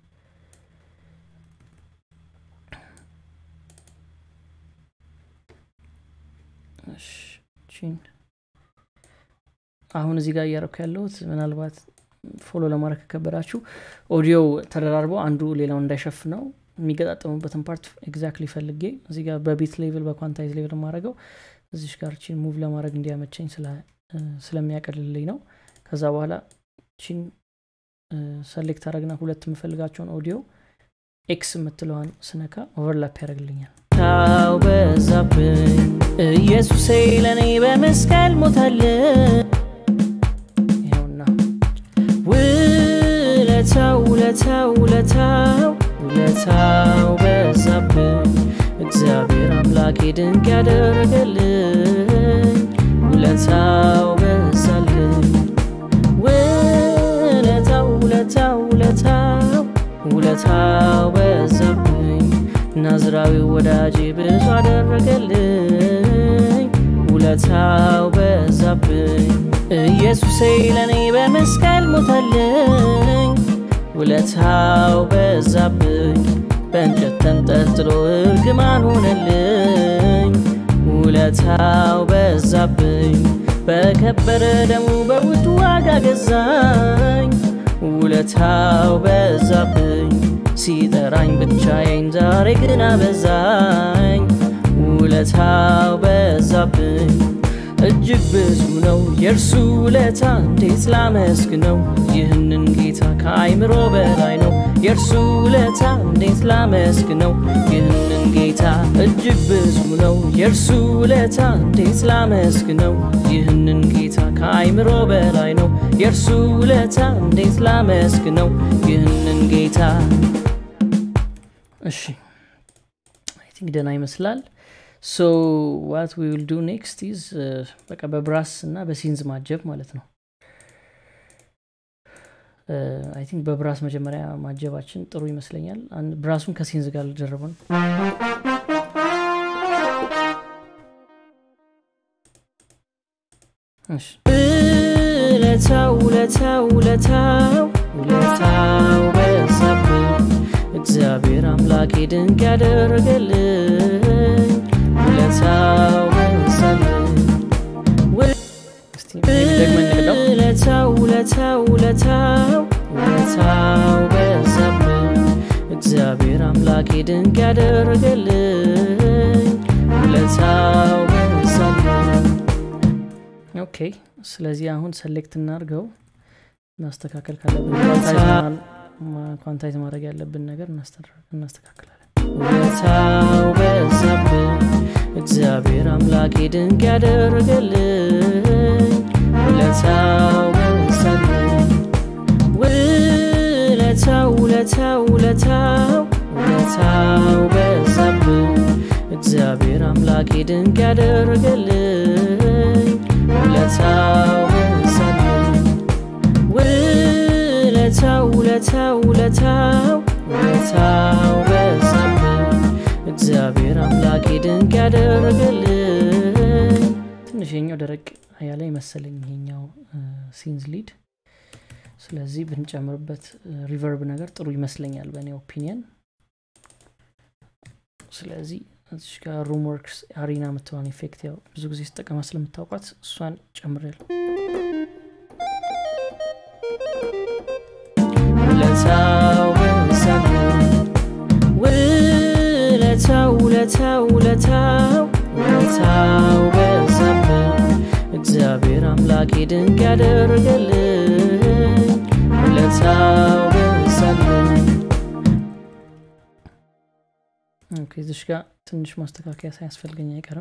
ቺን አሁን እዚህ ጋር እያረኩ ያለሁት ምናልባት ፎሎ ለማድረግ ከከበዳችሁ ኦዲዮ ተደራርቦ አንዱ ሌላውን እንዳይሸፍነው የሚገጣጠሙበትን ፓርት ኤግዛክትሊ ፈልጌ እዚህ ጋር በቢት ሌቭል በኳንታይዝ ሌቭል ማድረገው እዚሽ ጋር ቺን ሙቭ ለማድረግ እንዲያመቸኝ ስለሚያቀልልኝ ነው ከዛ በኋላ ቺን ሰሌክት አረግና ሁለት የምፈልጋቸውን ኦዲዮ ኤክስ የምትለዋን ስነካ ኦቨርላፕ ያደረግልኛል ታው በዛብኝ ኢየሱሴ ለእኔ በመስቀል ሞታልን ይኸውና ውለታው ውለታው ውለታው ውለታው በዛብኝ እግዚአብሔር አምላኬ ድንቅ ያደረገልኝ ውለታው በዛልኝ ውለታው ውለታው ውለታው ውለታው በዛብኝ ናዝራዊ ወዳጄ ብዙ አደረገልኝ ውለታው በዛብኝ ኢየሱሴ ለእኔ በመስቀል ሞተልኝ ውለታው በዛብኝ በእንጨት ተንጠልጥሎ እርግማን ሆነልኝ ውለታው በዛብኝ በከበረ ደሙ በውድ ዋጋ ገዛኝ ውለታው በዛብኝ ሲጠራኝ ብቻዬን ዛሬ ግን አበዛኝ ውለታው በዛብኝ እጅግ ብዙ ነው የእርሱ ውለታ እንዴት ላመስግነው ይህንን ጌታ ከአይምሮ በላይ ነው የእርሱ ውለታ እንዴት ላመስግነው ይህንን ጌታ እጅግ ብዙ ነው የእርሱ ውለታ እንዴት ላመስግነው ይህንን ጌታ ከአይምሮ በላይ ነው የእርሱ ውለታ እንዴት ላመስግነው ይህንን ጌታ እሺ አይ ቲንክ ደና ይመስላል ሶ ዋት ዊ ዊል ዱ ኔክስት ኢዝ በቃ በብራስ እና በሲንዝ ማጀብ ማለት ነው አይ ቲንክ በብራስ መጀመሪያ ማጀባችን ጥሩ ይመስለኛል ብራሱን ከሲንዝ ጋር ልደረበ ነው ውለታው ውለታው ውለታው ውለታው በዛብኝ እግዚአብሔር አምላኬ ድንቅ ያደረገልኝ ውለታው በዛብኝ ውለታው ውለታው ውለታው ውለታው በዛብኝ እግዚአብሔር አምላኬ ድንቅ ያደረገልኝ ውለታው በዛብኝ ኦኬ ስለዚህ አሁን ሰሌክት እናርገው ማስተካከል ካለብን ኳንታይዝ ማድረግ ያለብን ነገር እናስተካክላለን ውለታው በዛብኝ እግዚአብሔር አምላኬ ድንቅ ያደረገልኝ ውለታው በዛብኝ ውለታው ውለታው ውለታው ውለታው በዛብኝ እግዚአብሔር አምላኬ ድንቅ ያደረገልኝ ውለታው በዛብኝ ውለታው ውለታው ውለታው ውለታው በዛብኝ እግዚአብሔር አምላኬ ድንቅ ያደረገልኝ ትንሽ የኛው ደረቅ ያለ ይመሰለኝ ይሄኛው ሲንዝ ሊድ ስለዚህ ብንጨምርበት ሪቨርብ ነገር ጥሩ ይመስለኛል በእኔ ኦፒኒየን ስለዚህ እዚሽ ጋር ሩም ወርክስ አሪና የምትሆን ኢፌክት ያው ብዙ ጊዜ ስጠቀማ ስለምታውቋት እሷን ጨምሬል ውለታው ውለታው ውለታው ውለታው ውለታው በዛብኝ እግዚአብሔር አምላኬ ድንቅ ያደረገልኝ ውለታው በዛብኝ እዚሽ ጋር ትንሽ ማስተካከያ ሳያስፈልገኝ አይቀርም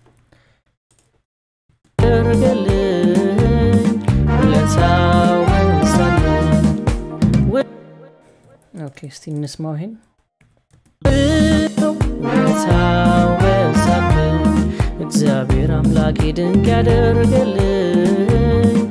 ያደረገልኝ ውለታው በዛብኝ ኦኬ እስቲ እንስማው ይሄን ውለታው በዛብኝ እግዚአብሔር አምላኬ ድንቅ ያደረገልኝ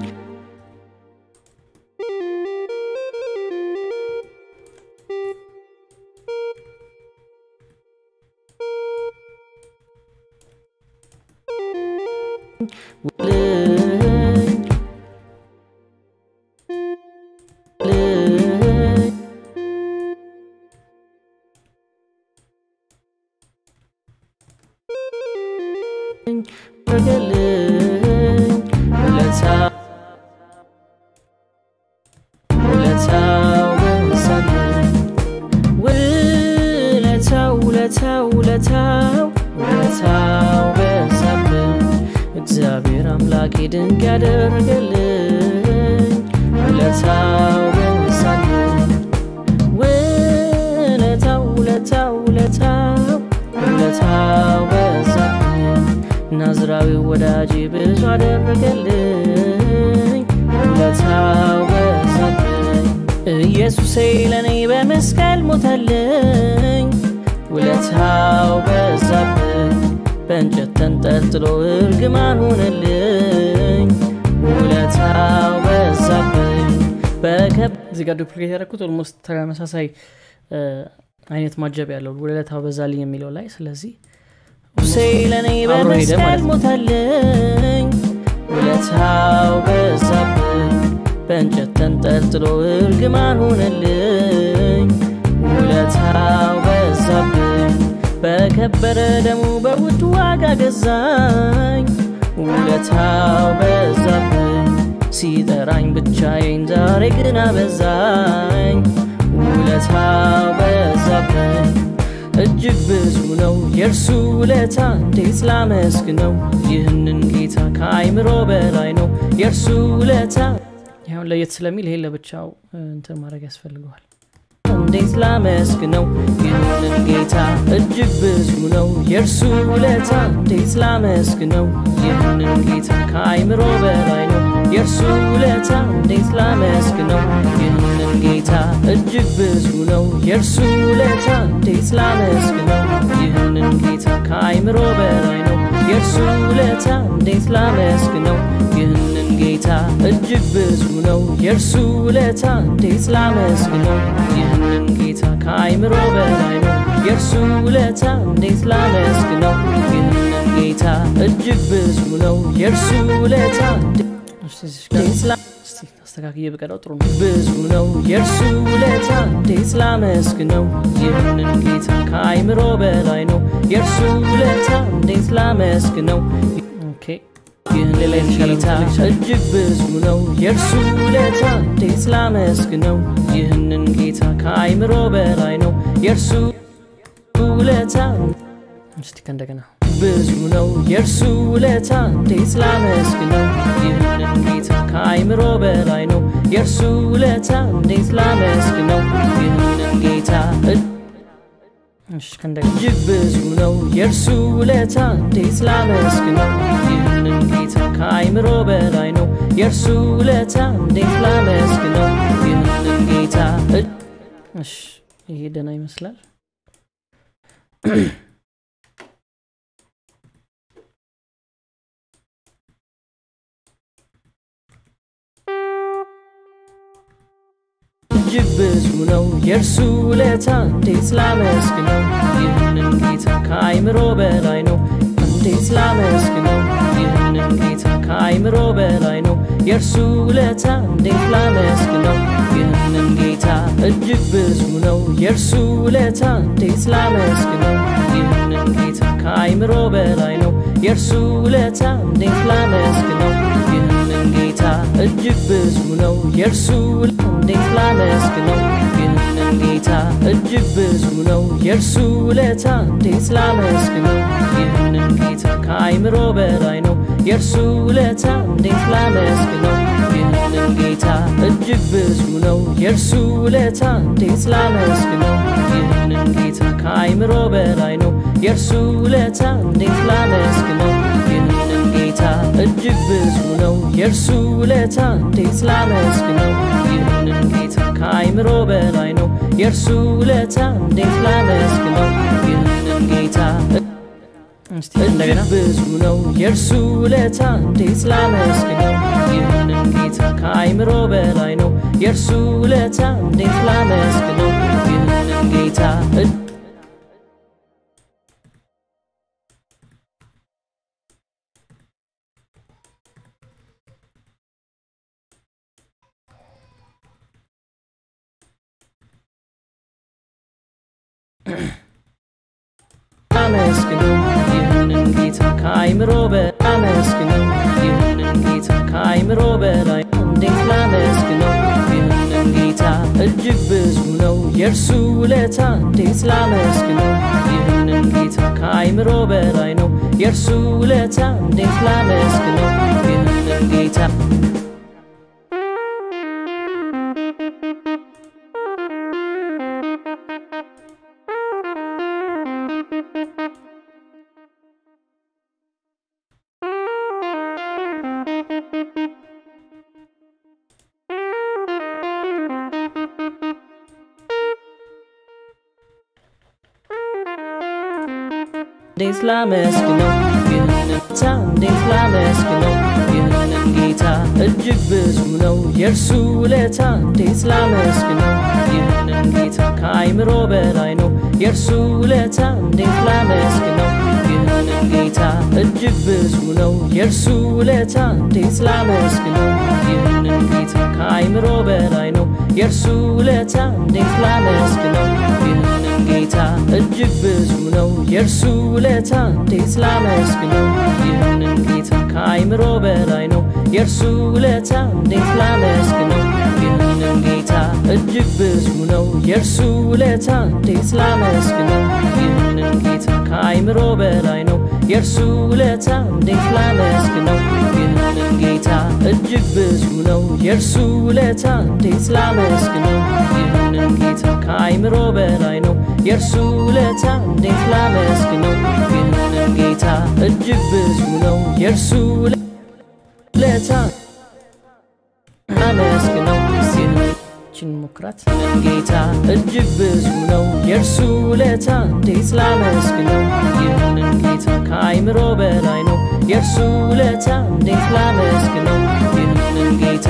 ውለታው ውለታው ውለታው በዛብኝ እግዚአብሔር አምላኬ ድንቅ ያደረገልኝ ውለታው በዛብኝ ውለታው ውለታው ውለታው ውለታው በዛብኝ ናዝራዊው ወዳጄ ብዙ አደረገልኝ ውለታው በዛብኝ ኢየሱሴ ለእኔ በመስቀል ሞተልኝ ውለታው በዛብኝ በእንጨት ተንጠልጥሎ እርግማን ሆነልኝ ውለታው በዛብኝ በከብ እዚህ ጋር ዱፕሊኬት ያደረኩት ኦልሞስት ተመሳሳይ አይነት ማጀብ ያለው ውለታው በዛልኝ የሚለው ላይ ስለዚህ ሙሴ ለእኔ በመስቀል ሞተልኝ ውለታው በዛብኝ በእንጨት ተንጠልጥሎ እርግማን ሆነልኝ ውለታው በዛብኝ በከበረ ደሙ በውድ ዋጋ ገዛኝ ውለታው በዛብኝ ሲጠራኝ ብቻዬን ዛሬ ግን አበዛኝ ውለታው በዛብኝ እጅግ ብዙ ነው የእርሱ ውለታ እንዴት ላመስግነው ይህንን ጌታ ከአይምሮ በላይ ነው የእርሱ ውለታ ይሁን ለየት ስለሚል ይሄን ለብቻው እንትን ማድረግ ያስፈልገዋል እንዴት ላመስግነው ይህንን ጌታ እጅግ ብዙ ነው የእርሱ ውለታ እንዴት ላመስግነው ይህንን ጌታ ከአይምሮ በላይ ነው የእርሱ ውለታ እንዴት ላመስግነው ይህንን ጌታ እጅግ ብዙ ነው የእርሱ ውለታ እንዴት ላመስግነው ይህንን ጌታ ከአይምሮ በላይ ነው የእርሱ ውለታ እንዴት ላመስግነው ይህንን ጌታ እጅግ ብዙ ነው የእርሱ ውለታ እንዴት ላመስግነው ይህንን ጌታ ከአይምሮ በላይ ነው የእርሱ ውለታ እንዴት ላመስግነው ይህንን ጌታ እጅግ ብዙ ነው የእርሱ ውለታ አስተካክዬ ብቀዳው ጥሩ ነው ብዙ ነው የእርሱ ውለታ እንዴት ላመስግነው ይህንን ጌታ ከአይምሮ በላይ ነው የእርሱ ውለታ እንዴት ላመስግነው ኦኬ ይህን ሌላ ጌታ እጅግ ብዙ ነው የእርሱ ውለታ እንዴት ላመስግነው ይህንን ጌታ ከአይምሮ በላይ ነው የእርሱ ውለታ እስቲ ከእንደገና ብዙ ነው የእርሱ ውለታ እንዴት ላመስግነው ይህንን ጌታ ከአይምሮ በላይ ነው የእርሱ ውለታ እንዴት ላመስግነው ይህንን ጌታ እጅግ ብዙ ነው የእርሱ ውለታ እንዴት ላመስግነው ይህንን ጌታ ከአይምሮ በላይ ነው የእርሱ ውለታ እንዴት ላመስግነው ይህንን ጌታ ይሄ ደና ይመስላል እጅግ ብዙ ነው የእርሱ ውለታ እንዴት ላመስግነው ይህንን ጌታ ከአይምሮ በላይ ነው እንዴት ላመስግነው ይህንን ጌታ ከአይምሮ በላይ ነው የእርሱ ውለታ እንዴት ላመስግነው ይህንን ጌታ እጅግ ብዙ ነው የእርሱ ውለታ እንዴት ላመስግነው ይህንን ጌታ ከአይምሮ በላይ ነው የእርሱ ውለታ እንዴት ላመስግነው ይህንን ጌታ እጅግ ብዙ ነው የእርሱ እንዴት ላመስግነው ይህንን ጌታ እጅግ ብዙ ነው የእርሱ ውለታ እንዴት ላመስግነው ይህንን ጌታ ከአይምሮ በላይ ነው የእርሱ ውለታ እንዴት ላመስግነው ይህንን ጌታ እጅግ ብዙ ነው የእርሱ ውለታ እንዴት ላመስግነው ይህንን ጌታ ከአይምሮ በላይ ነው የእርሱ ውለታ እንዴት ላመስግነው ይህንን ጌታ እጅግ ብዙ ነው የእርሱ ውለታ እንዴት ላመስግነው ይህንን ጌታ ከአይምሮ በላይ ነው የእርሱ ውለታ እንዴት ላመስግነው ይህንን ጌታ እጅግ ብዙ ነው የእርሱ ውለታ እንዴት ላመስግነው ይህንን ጌታ ከአይምሮ በላይ ነው የእርሱ ውለታ እንዴት ላመስግነው ይህንን ጌታ አመስግነው ይህንን ጌታ ከአይምሮ በአመስግነው ይህንን ጌታ ከአይምሮ በላይ እንዴት ላመስግነው ይህንን ጌታ እጅግ ብዙ ነው የእርሱ ውለታ እንዴት ላመስግነው ይህንን ጌታ ከአይምሮ በላይ ነው የእርሱ ውለታ እንዴት ላመስግነው ይህንን ጌታ እንዴት ላመስግነው ይህንን ጌታ እንዴት ላመስግነው ይህንን ጌታ እጅግ ብዙ ነው የእርሱ ውለታ እንዴት ላመስግነው ይህንን ጌታ ከአይምሮ በላይ ነው የእርሱ ውለታ እንዴት ላመስግነው ይህንን ጌታ እጅግ ብዙ ነው የእርሱ ውለታ እንዴት ላመስግነው ይህንን ጌታ ከአይምሮ በላይ ነው የእርሱ ውለታ እንዴት ላመስግነው ይህንን ጌታ እጅግ ብዙ ነው የእርሱ ውለታ እንዴት ላመስግነው ይህንን ጌታ ከአይምሮ በላይ ነው የእርሱ ውለታ እንዴት ላመስግነው ይህንን ጌታ እጅግ ብዙ ነው የእርሱ ውለታ እንዴት ላመስግነው ይህንን ጌታ ከአይምሮ በላይ ነው የእርሱ ውለታ እንዴት ላመስግነው ይህንን ጌታ እጅግ ብዙ ነው የእርሱ ውለታ እንዴት ላመስግነው ይህንን ጌታ ከአይምሮ በላይ ነው የእርሱ ውለታ እንዴት ላመስግነው ይህንን ጌታ እጅግ ብዙ ነው የእርሱ ውለታ ላመስግነው ችን ሞክራት ጌታ እጅግ ብዙ ነው የእርሱ ውለታ እንዴት ላመስግነው ይህንን ጌታ ከአይምሮ በላይ ነው የእርሱ ውለታ እንዴት ላመስግነው ይህንን ጌታ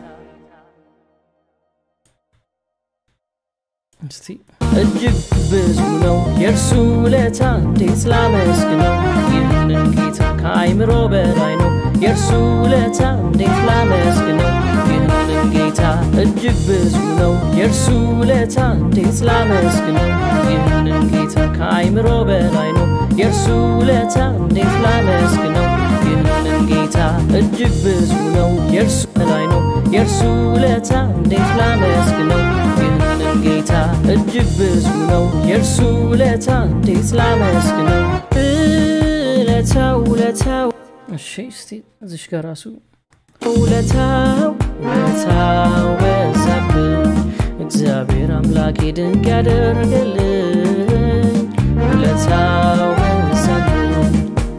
እስቲ እጅግ ብዙ ነው የእርሱ ውለታ እንዴት ላመስግነው ይህንን ጌታ ከአይምሮ በላይ ነው የእርሱ ውለታ እንዴት ላመስግነው ይህንን ጌታ እጅግ ብዙ ነው የእርሱ ውለታ እንዴት ላመስግነው ይህንን ጌታ ከአይምሮ በላይ ነው የእርሱ ውለታ እንዴት ላመስግነው ይህንን ጌታ እጅግ ብዙ ነው የእርሱ በላይ ነው የእርሱ ውለታ እንዴት ላመስግነው ይህንን ጌታ እጅግ ብዙ ነው የእርሱ ውለታ እንዴት ላመስግነው ውለታው ውለታው እሺ እስቲ እዚሽ ጋር ራሱ ውለታው ውለታው በዛብኝ እግዚአብሔር አምላኬ ድንቅ ያደረገልኝ ውለታው በዛብኝ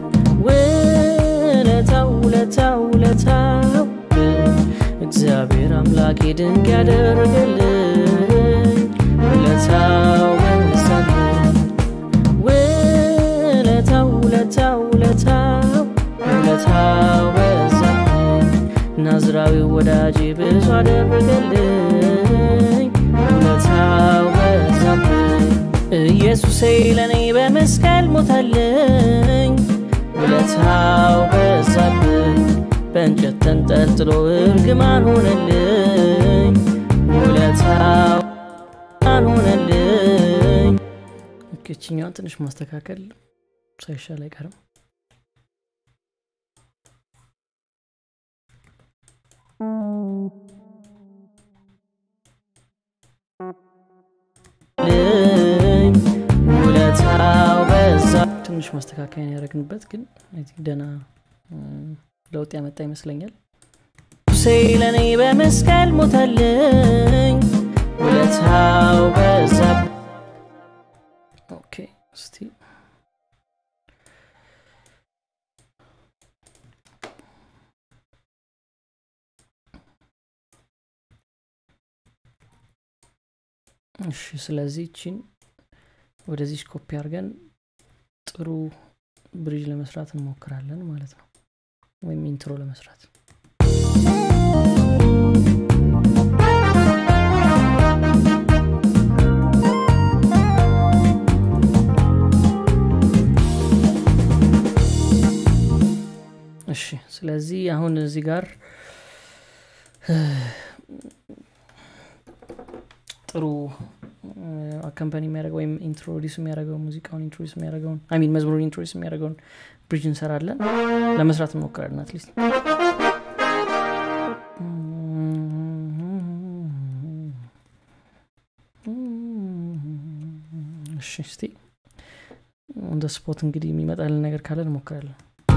ውለታው ውለታው ውለታው እግዚአብሔር አምላኬ ድንቅ ያደረገልኝ ውለታው በዛብኝ ውለታው ውለታው ውለታው ውለታው በዛብኝ ናዝራዊ ወዳጄ ብዙ አደረገልኝ ውለታው በዛብኝ ኢየሱሴ ለእኔ በመስቀል ሞተልኝ ውለታው በዛብኝ በእንጨት ተንጠልጥሎ እርግማን ሆነልኝ ውለታው ሆነልኝ እችኛዋን ትንሽ ማስተካከል ሳይሻል አይቀርም ልኝ ውለታው በዛ ትንሽ ማስተካከያ ያደረግንበት ግን ደና ለውጥ ያመጣ ይመስለኛል ሴ ለእኔ በመስቀል ሞተልኝ ውለታው በዛ ኦኬ እስቲ እሺ ስለዚህ ቺን ወደዚህ ኮፒ አድርገን ጥሩ ብሪጅ ለመስራት እንሞክራለን ማለት ነው ወይም ኢንትሮ ለመስራት እሺ ስለዚህ አሁን እዚህ ጋር ጥሩ አካምፓኒ የሚያደርገው ወይም ኢንትሮዲስ የሚያደርገው ሙዚቃውን ኢንትሮዲስ የሚያደርገውን አሚን መዝሙሩን ኢንትሮዲስ የሚያደርገውን ብሪጅ እንሰራለን ለመስራት እንሞክራለን አትሊስት እሺ እስቲ እንደ ስፖት እንግዲህ የሚመጣልን ነገር ካለ እንሞክራለን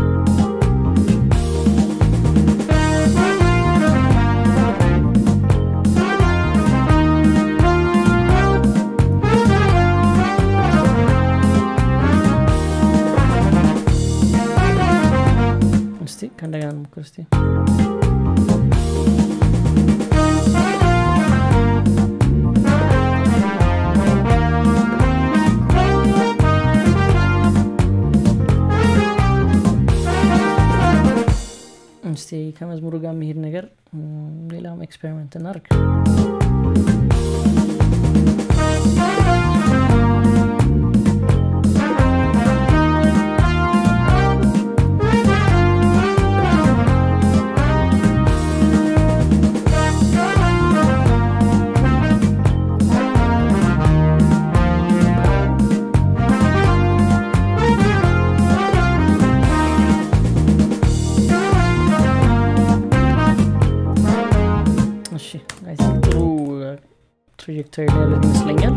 እስቲ ከእንደገና እንሞክር እስቲ እስቲ ከመዝሙሩ ጋር የሚሄድ ነገር ሌላም ኤክስፔሪመንት እናርግ ቱቶሪያል ያለን ይመስለኛል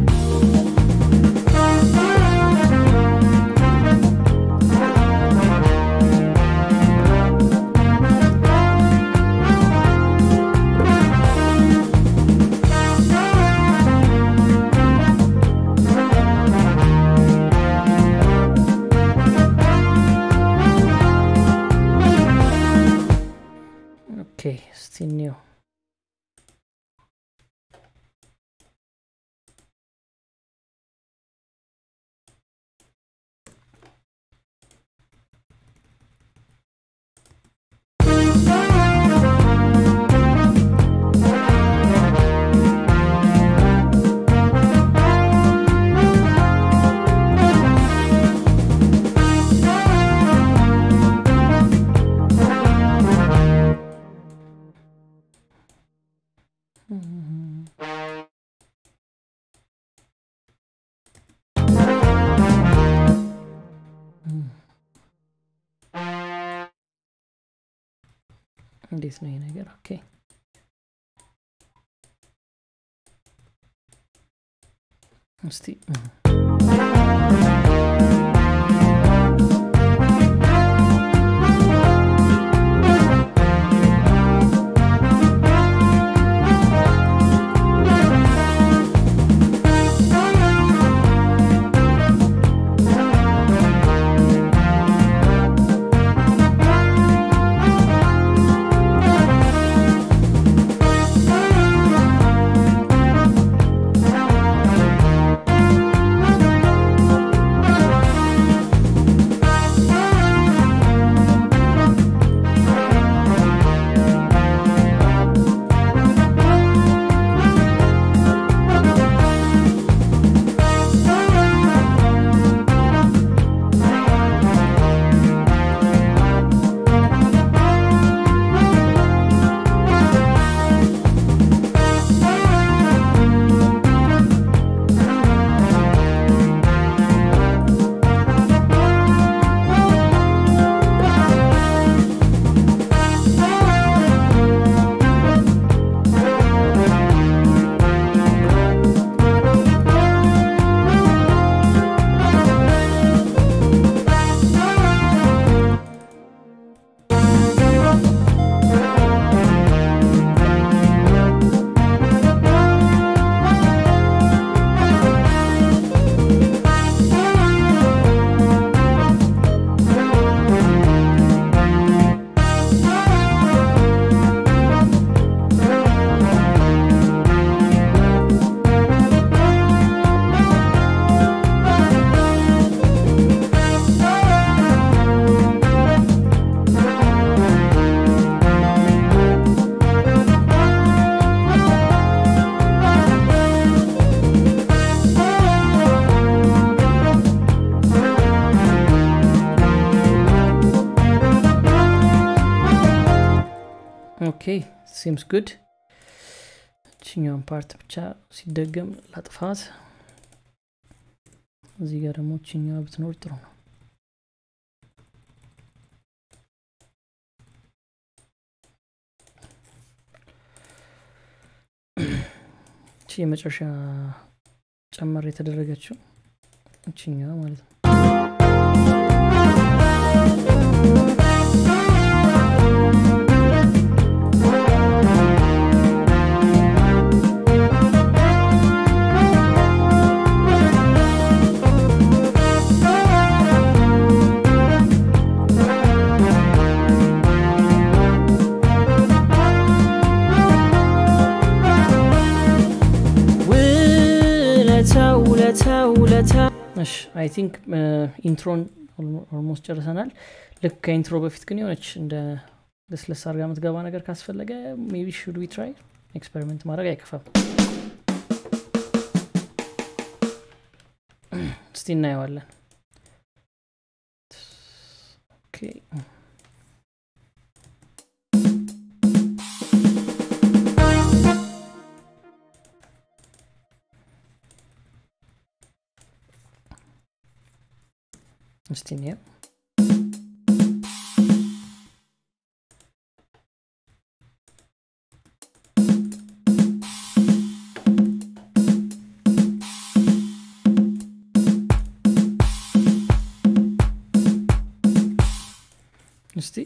ኦኬ እስቲ እንየው እንዴት ነው ይሄ ነገር ኦኬ እስቲ ኦኬ ሲምስ ጉድ እችኛውን ፓርት ብቻ ሲደገም ላጥፋት እዚህ ጋር ደግሞ እችኛዋ ብትኖር ጥሩ ነው እቺ የመጨረሻ ጨመር የተደረገችው እችኛዋ ማለት ነው ውለታው ውለታው ውለታው እሺ አይ ቲንክ ኢንትሮን ኦልሞስት ጨርሰናል ልክ ከኢንትሮ በፊት ግን የሆነች እንደ ለስለስ አርጋ የምትገባ ነገር ካስፈለገ ሜቢ ሹድ ዊ ትራይ ኤክስፐሪመንት ማድረግ አይከፋም እስቲ እናየዋለን ኦኬ እስቲ እንየው እስቲ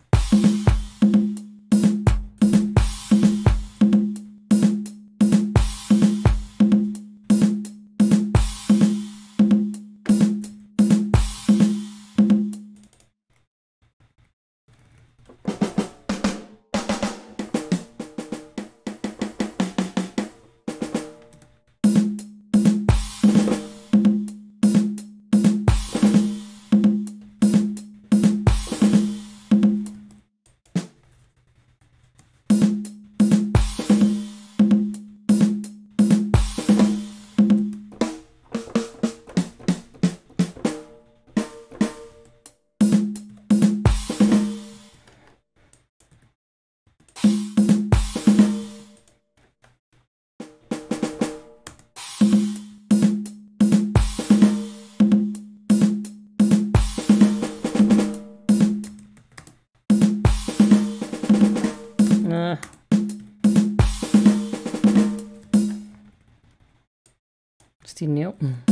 እስቲ እንየው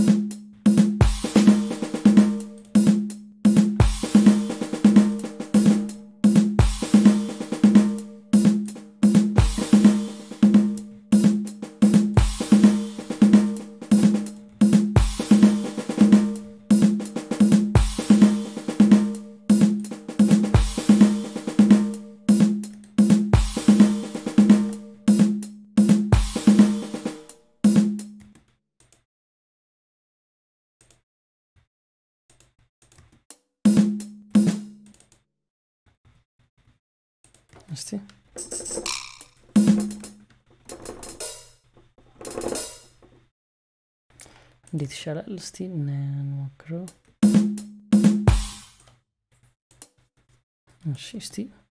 እስቲ እንዴት ይሻላል? እስቲ እንሞክረው። እሺ እስቲ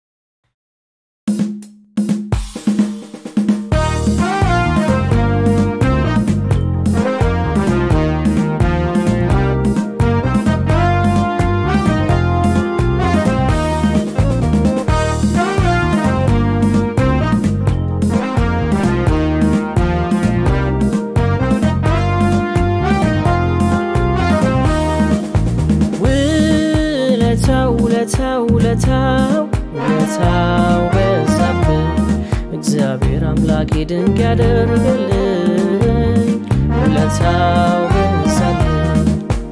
ውለታው ውለታው ውለታው ውለታው በዛብኝ እግዚአብሔር አምላኬ ድንቅ ያደርግልኝ ውለታው በዛብኝ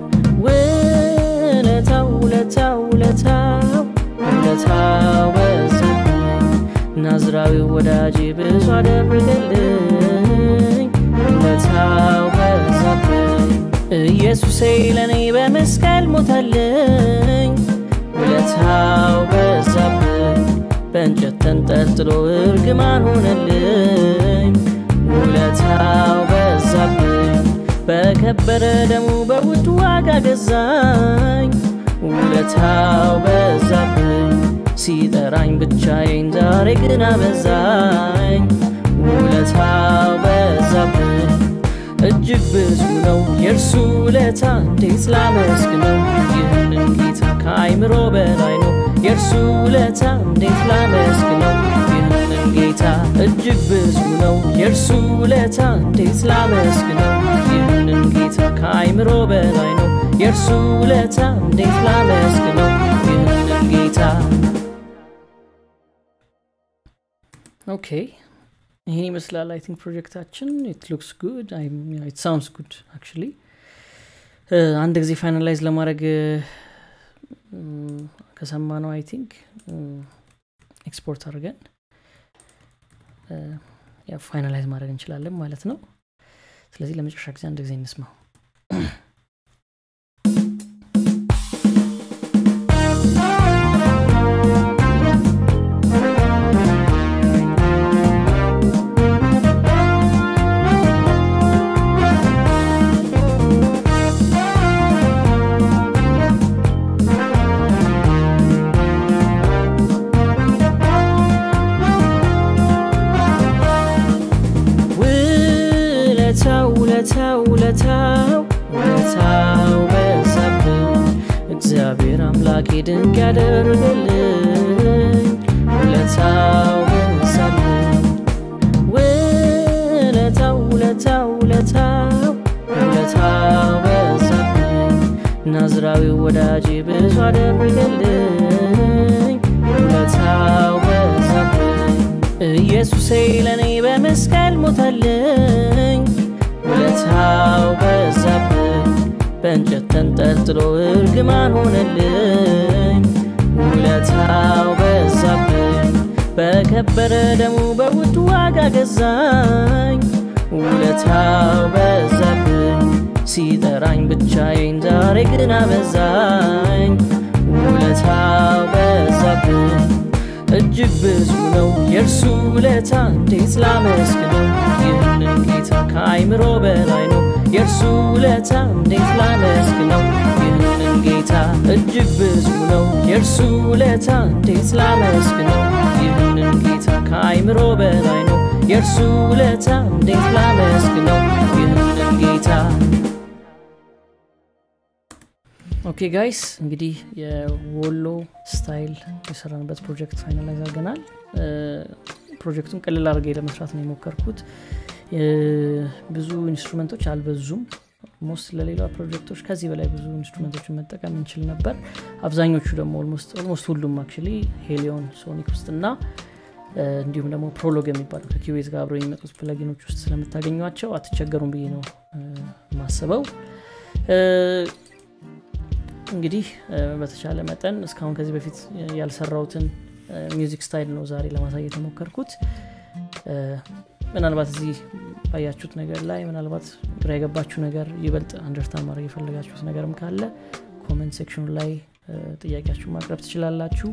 ውለታው ውለታው ውለታው ውለታው በዛብኝ ናዝራዊ ወዳጄ ብዙ አደረገልኝ ውለታው በዛብኝ ኢየሱሴ ለእኔ በመስቀል ሞተልኝ ውለታው በዛብኝ በእንጨት ተንጠልጥሎ እርግማን ሆነልኝ ውለታው በዛብኝ በከበረ ደሙ በውድ ዋጋ ገዛኝ ውለታው በዛብኝ ሲጠራኝ ብቻዬን ዛሬ ግን አበዛኝ ውለታው በዛብኝ እጅግ ብዙ ነው የእርሱ ውለታ እንዴት ላመስግነው ይህንን ጌታ ከአይምሮ በላይ ነው የእርሱ ውለታ እንዴት ላመስግነው ይህንን ጌታ እጅግ ብዙ ነው የእርሱ ውለታ እንዴት ላመስግነው ይህንን ጌታ ከአይምሮ በላይ ነው የእርሱ ውለታ እንዴት ላመስግነው ይህንን ጌታ ኦኬ ይህን ይመስላል አይ ቲንክ ፕሮጀክታችን ኢት ሉክስ ጉድ ኢት ሳውንድስ ጉድ አክቹሊ አንድ ጊዜ ፋይናላይዝ ለማድረግ ከሰማ ነው አይ ቲንክ ኤክስፖርት አድርገን ፋይናላይዝ ማድረግ እንችላለን ማለት ነው ስለዚህ ለመጨረሻ ጊዜ አንድ ጊዜ እንስማው ውለታው ውለታው ውለታው ውለታው በዛብኝ እግዚአብሔር አምላኬ ድንቅ ያደርግልኝ ውለታው በዛብኝ ውለታው ውለታው ውለታው ውለታው በዛብኝ ናዝራዊ ወዳጄ ብዙ አደረገልኝ ውለታው በዛብኝ ኢየሱሴ ለእኔ በመስቀል ሞተልኝ ውለታው በዛብኝ በእንጨት ተንጠልጥሎ እርግማን ሆነልኝ ውለታው በዛብኝ በከበረ ደሙ በውድ ዋጋ ገዛኝ ውለታው በዛብኝ ሲጠራኝ ብቻዬን ዛሬ ግን አበዛኝ ውለታው በዛብኝ እጅግ ብዙ ነው የእርሱ ውለታ እንዴት ላመስግነው ይህንን ጌታ ከአይምሮ በላይ ነው የእርሱ ውለታ እንዴት ላመስግነው ይህንን ጌታ እጅግ ብዙ ነው የእርሱ ውለታ እንዴት ላመስግነው ይህንን ጌታ ከአይምሮ በላይ ነው የእርሱ ውለታ እንዴት ላመስግነው ይህንን ጌታ ኦኬ ጋይስ እንግዲህ የወሎ ስታይል የሰራንበት ፕሮጀክት ፋይናላይዝ አድርገናል ፕሮጀክቱን ቅልል አድርጌ ለመስራት ነው የሞከርኩት ብዙ ኢንስትሩመንቶች አልበዙም ኦልሞስት ለሌላ ፕሮጀክቶች ከዚህ በላይ ብዙ ኢንስትሩመንቶችን መጠቀም እንችል ነበር አብዛኞቹ ደግሞ ኦልሞስት ሁሉም አክቹሊ ሄሊዮን ሶኒክ ውስጥ እና እንዲሁም ደግሞ ፕሮሎግ የሚባሉ ከኪዌዝ ጋር አብረው የሚመጡት ፕለጊኖች ውስጥ ስለምታገኟቸው አትቸገሩም ብዬ ነው ማስበው እንግዲህ በተቻለ መጠን እስካሁን ከዚህ በፊት ያልሰራውትን ሚውዚክ ስታይል ነው ዛሬ ለማሳየት የሞከርኩት ምናልባት እዚህ ባያችሁት ነገር ላይ ምናልባት ግራ የገባችሁ ነገር ይበልጥ አንደርስታንድ ማድረግ የፈለጋችሁት ነገርም ካለ ኮመንት ሴክሽኑ ላይ ጥያቄያችሁ ማቅረብ ትችላላችሁ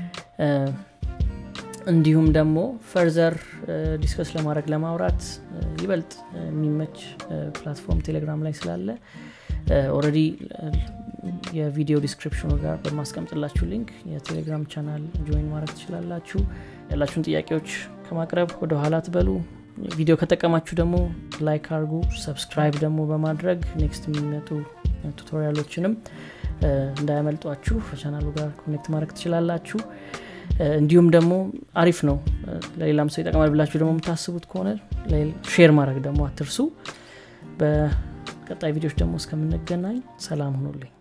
እንዲሁም ደግሞ ፈርዘር ዲስከስ ለማድረግ ለማውራት ይበልጥ የሚመች ፕላትፎርም ቴሌግራም ላይ ስላለ ኦረዲ የቪዲዮ ዲስክሪፕሽኑ ጋር በማስቀምጥላችሁ ሊንክ የቴሌግራም ቻናል ጆይን ማድረግ ትችላላችሁ ያላችሁን ጥያቄዎች ከማቅረብ ወደ ኋላ ትበሉ ቪዲዮ ከጠቀማችሁ ደግሞ ላይክ አርጉ ሰብስክራይብ ደግሞ በማድረግ ኔክስት የሚመጡ ቱቶሪያሎችንም እንዳያመልጧችሁ ከቻናሉ ጋር ኮኔክት ማድረግ ትችላላችሁ እንዲሁም ደግሞ አሪፍ ነው ለሌላም ሰው ይጠቅማል ብላችሁ ደግሞ የምታስቡት ከሆነ ሼር ማድረግ ደግሞ አትርሱ በቀጣይ ቪዲዮች ደግሞ እስከምንገናኝ ሰላም ሁኑልኝ